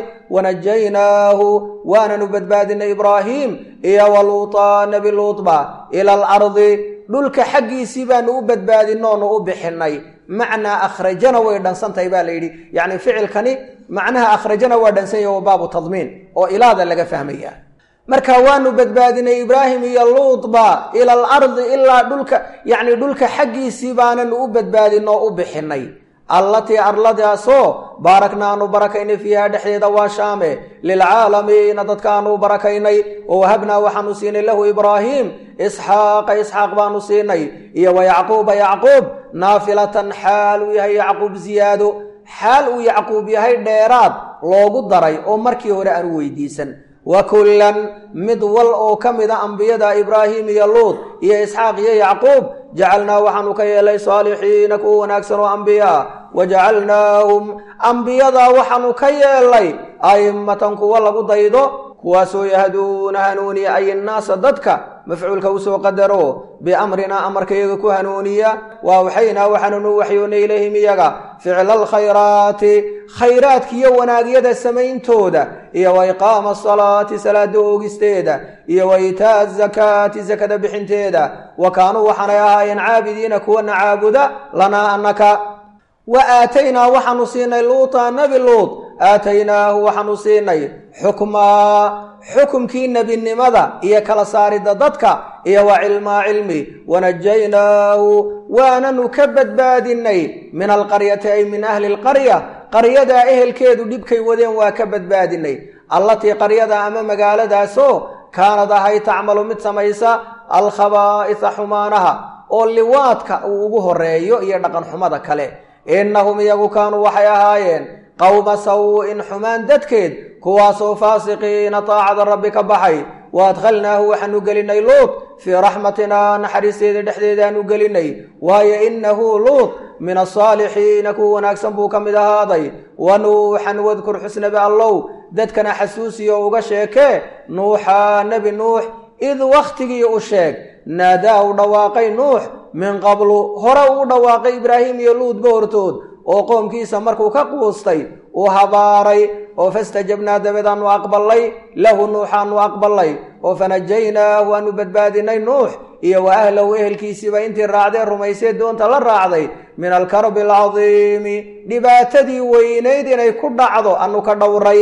wanajaynaahu waananu badbaadinay ibraahiim iyo waluuta nebi luutba ila alardi dhulka xaggiisii baanu u badbaadinoonu u bixinay macnaa akhrajana way dhansantahay baa la yidhi yacni ficilkani macnaha akhrajana waa dhansan yahy wa baabu tadmiin oo ilaada laga fahmaya marka waanu badbaadinay ibraahim iyo luutba ila alardi ilaa dhulka yacni dhulka xaggiisii baananu u badbaadinoo u bixinay allatii arladaasoo baaraknaanu barakaynay fiiha dhexdeeda waa shaame lilcaalamiina dadkaanu barakaynay oo wahabnaa waxaanu siinay lahu ibraahiim isxaaqa isxaaq baanu siinay iyo wa yacquuba yacquub naafilatan xaal uu yahay yacquub ziyaado xaal uu yacquub yahay dheeraad loogu daray oo markii hore aanu weydiisan wa kullan mid wal oo ka mida ambiyada ibraahim iyo luud iyo isxaaq iyo yacquub jacalnaa waxaanu ka yeelay saalixiina kuwa wanaagsan oo ambiyaa wa jacalnaahum ambiyadaa waxaanu ka yeelay a'immatan kuwa lagu daydo kuwaasoo yahduuna hanuuniya ay innaasa dadka mafcuulka usoo qadaro biamrinaa amarkayaga ku hanuuniya wa awxaynaa waxaanunu waxyoonnay ilayhim iyaga ficla alkhayraati khayraadkiiyo wanaagyada samayntooda iyo wa iqaama asalaati salaada oogisteeda iyo wa iitaa'a azakaati sakada bixinteeda wa kaanuu waxaanay ahaayeen caabidiina kuwana caabuda lanaa annaka wa aataynaa waxaanu siinay luuta nebi luut aataynaahu waxaanu siinay xukmaa xukumkii nebinimada iyo kala saaridda dadka iyo wa cilmaa cilmi wanajaynaahu waananu ka badbaadinay min alqaryati ay min ahli alqarya qaryadaa ehelkeedu dhibkay wadeen waa ka badbaadinay allatii qaryada ama magaaladaasoo kaanad ahay tacmalu mid samaysa alkhabaa'isa xumaanaha oo liwaadka uu ugu horeeyo iyo dhaqan xumada kale innahum iyagu kaanuu waxay ahaayeen qowma saw-in xumaan dadkeed kuwaasoo faasiqiina taacada rabbi ka baxay wa adkhalnaahu waxaanu gelinay luut fii raxmatinaa naxariisteeda dhexdeedaanu gelinay waayo innahu luut min asaalixiina kuwa wanaagsan buu ka mid ahaaday wa nuuxan wadkur xusnabi allow dadkana xasuusiyo uga sheekee nuuxa nebi nuux id wakhtigii u sheeg naadaa u dhawaaqay nuux min qablu hore uu dhawaaqay ibraahim iyo luudba hortood oo qoomkiisa markuu ka quustay uu habaaray oo fastajabnaa dabeedaanu aqballay lahu nuuxaanu aqballay oo fanajaynaahu waanu badbaadinay nuux iyo wa ahlahu ehelkiisiiba intii raacdee rumaysee doonta la raacday min alkarbi alcadiimi dhibaatadii weynayd inay ku dhacdo anu ka dhowray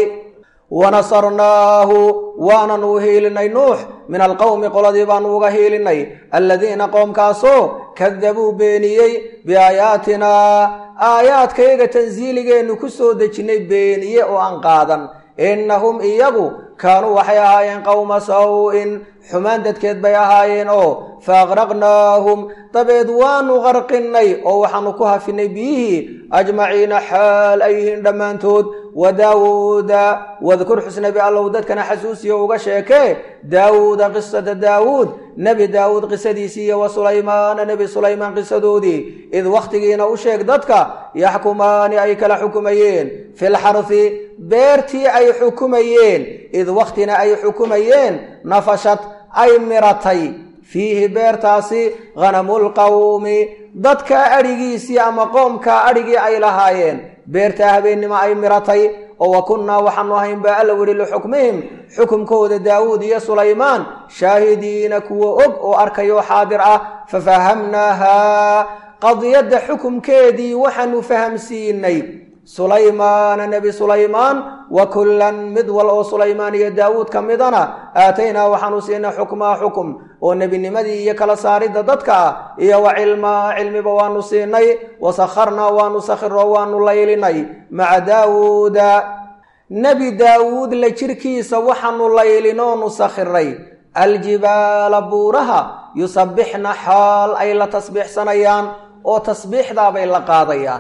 wanasarnaahu waananu hiilinay nuux min alqowmi qoladii baanu uga hiilinay aladiina qoomkaasoo kadabuu beeniyey biaayaatinaa aayaadkayaga tansiiligeennu ku soo dejinnay beeniye oo aan qaadan innahum iyagu kaanuu waxay ahaayeen qowma saw-in xumaan dadkeed bay ahaayeen oo fa aqraqnaahum dabeed waanu qarqinnay oo waxaanu ku hafinay biyihii ajmaciina xaal ay yihiin dhammaantood wa daawuuda wadkur xusnabi allow dadkana xasuusiyo uga sheekee daawuuda qisata daawuud nebi daawuud qisadiisii iyo wa sulaymaana nebi sulaymaan qisadoodii id wakhtigiina u sheeg dadka yaxkumaani ay kala xukumayeen filxarfi beertii ay xukumayeen id wakhtina ay xukumayeen nafashad ay miratay fiihi beertaasi hanamulqawmi dadka adhigiisii ama qoomkaa adhigii ay lahaayeen beertaa habeennimo ay miratay oo wa kunnaa waxaanu ahayn baa alla weli lixukmihim xukumkooda daawuud iyo sulaymaan shaahidiina kuwa og oo arkayoo xaadir ah fafahamnaahaa qadiyadda xukumkeedii waxaanu fahamsiinay sulaymaana nebi sulaymaan wa kullan mid wal oo sulaymaan iyo daawuud ka midana aataynaa waxaanu siinay xukmaa xukum oo nebinimadii iyo kala saaridda dadka ah iyo wa cilmaa cilmiba waanu siinay wa sakharnaa waanu sakhiroo waanu laylinay maca daawuuda nebi daawuud la jirkiisa waxaanu laylinoonu sakhiray aljibaala buuraha yusabbixna xaal ay la tasbiixsanayaan oo tasbiixdaabay la qaadayaan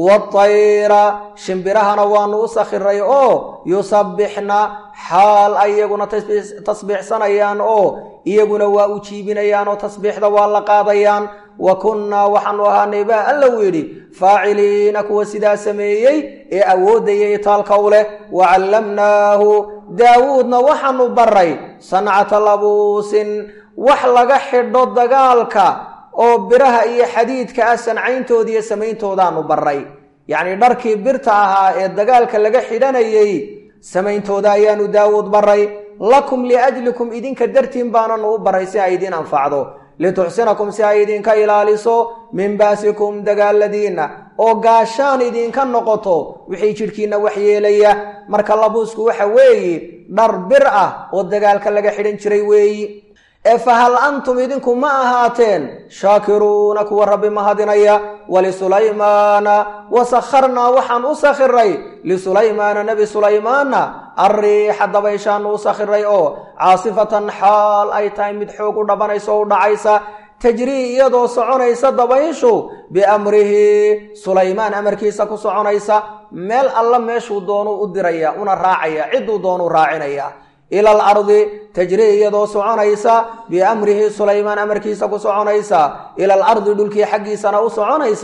watayra shimbirahana waanu u sakhiray oo yusabbixna xaal ay iyaguna tasbiixsanayaan oo iyaguna waa u jiibinayaan oo tasbiixda waa la qaadayaan wa kunnaa waxaanu ahaanay baa alla uu yidhi faaciliina kuwa sidaa sameeyey ee awooddayay taalka u leh wa callamnaahu daawuudna waxaanu baray sancata labuusin wax laga xidho dagaalka oo biraha iyo xadiidka ah sancayntooda iyo samayntoodaaanu baray yacnii dharkii birta ahaa ee dagaalka laga xidhanayey samayntooda ayaanu daawuud baray lakum liajlikum idinka dartiin baananu u baray si ay idiin anfacdo lituxsinakum si ay idinka ilaaliso min baasikum dagaaladiinna oo gaashaan idinka noqoto wixii jidhkiinna waxyeelaya marka labuusku waxa weeye dhar bir ah oo dagaalka laga xidhan jiray weeyi ee fa hal antum idinku ma ahaateen shaakiruuna kuwa rabbi mahadinaya wlisulaymaana wa sakharnaa waxaan u sakhiray lisulaymaana nebi sulaymaana alriixa dabayshaanu u sakhiray oo caasifatan xaal ay tahay mid xoog u dhabanaysa oo u dhacaysa tajrii iyadoo soconaysa dabayshu biamrihi sulaymaan amarkiisa ku soconaysa meel alla meeshuu doonuu u diraya una raacaya cidduu doonuu raacinaya ila alardi tajrii iyadoo soconaysa biamrihi sulaymaan amarkiisa ku soconaysa ila alardi dhulkii xaggiisana u soconaysa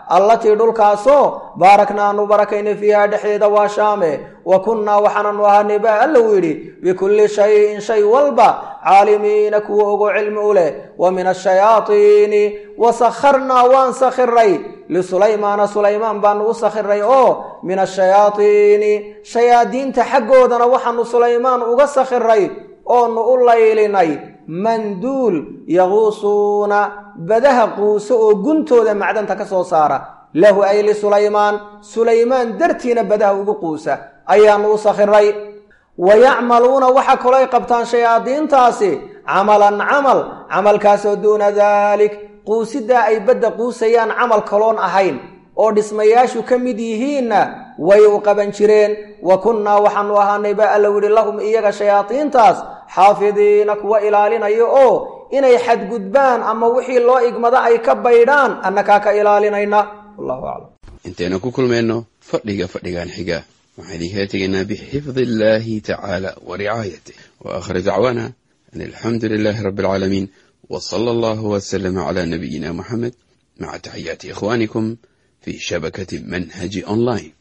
allatii dhulkaasoo baarakna aanu barakaynay fiiha dhexdeeda waa shaame wa kunnaa waxaananu ahaanay baa alla uu yidhi bikulli shayin shay walba caalimiina kuwa ogo cilmi u leh wa min ashayaatiini wa sakharnaa waan sakhiray lisulaymaana sulaymaan baanu u sakhiray oo min ashayaatiini shayaadiinta xaggoodana waxaanu sulaymaan uga sakhiray oonu u laylinay manduul yaquusuuna badaha quuso oo guntooda macdanta ka soo saara lahu ay lisulaymaan sulaymaan dartiina badaha ugu quusa ayaanu u sakhiray wa yacmaluuna waxa kaloo ay qabtaan shayaadiintaasi camalan camal camalkaasoo duuna daalik quusiddaa ay badda quusayaan camal kaloon ahayn oo dhismayaashu ka mid yihiinna way u qaban jireen wa kunnaa waxaanu ahaanay baa alla yidhi lahum iyaga shayaadiintaas xaafidiina kuwa ilaalinaya oo inay xadgudbaan ama wixii loo igmada ay ka baydhaan annakaa ka ilaalinayna wallahu aclam intaynu ku kulmayno fadhiga fadhigan xiga waxaan idinkala tegaynaa bixifdi illaahi tacaala wa ricaayatih wa aakhir dacwaana an alxamdu lilaahi rabbi alcaalamiin wa sala allahu wasalama calaa nabiyina muxamed maca taxiyaati ikhwaanikum fi shabakati manhaji online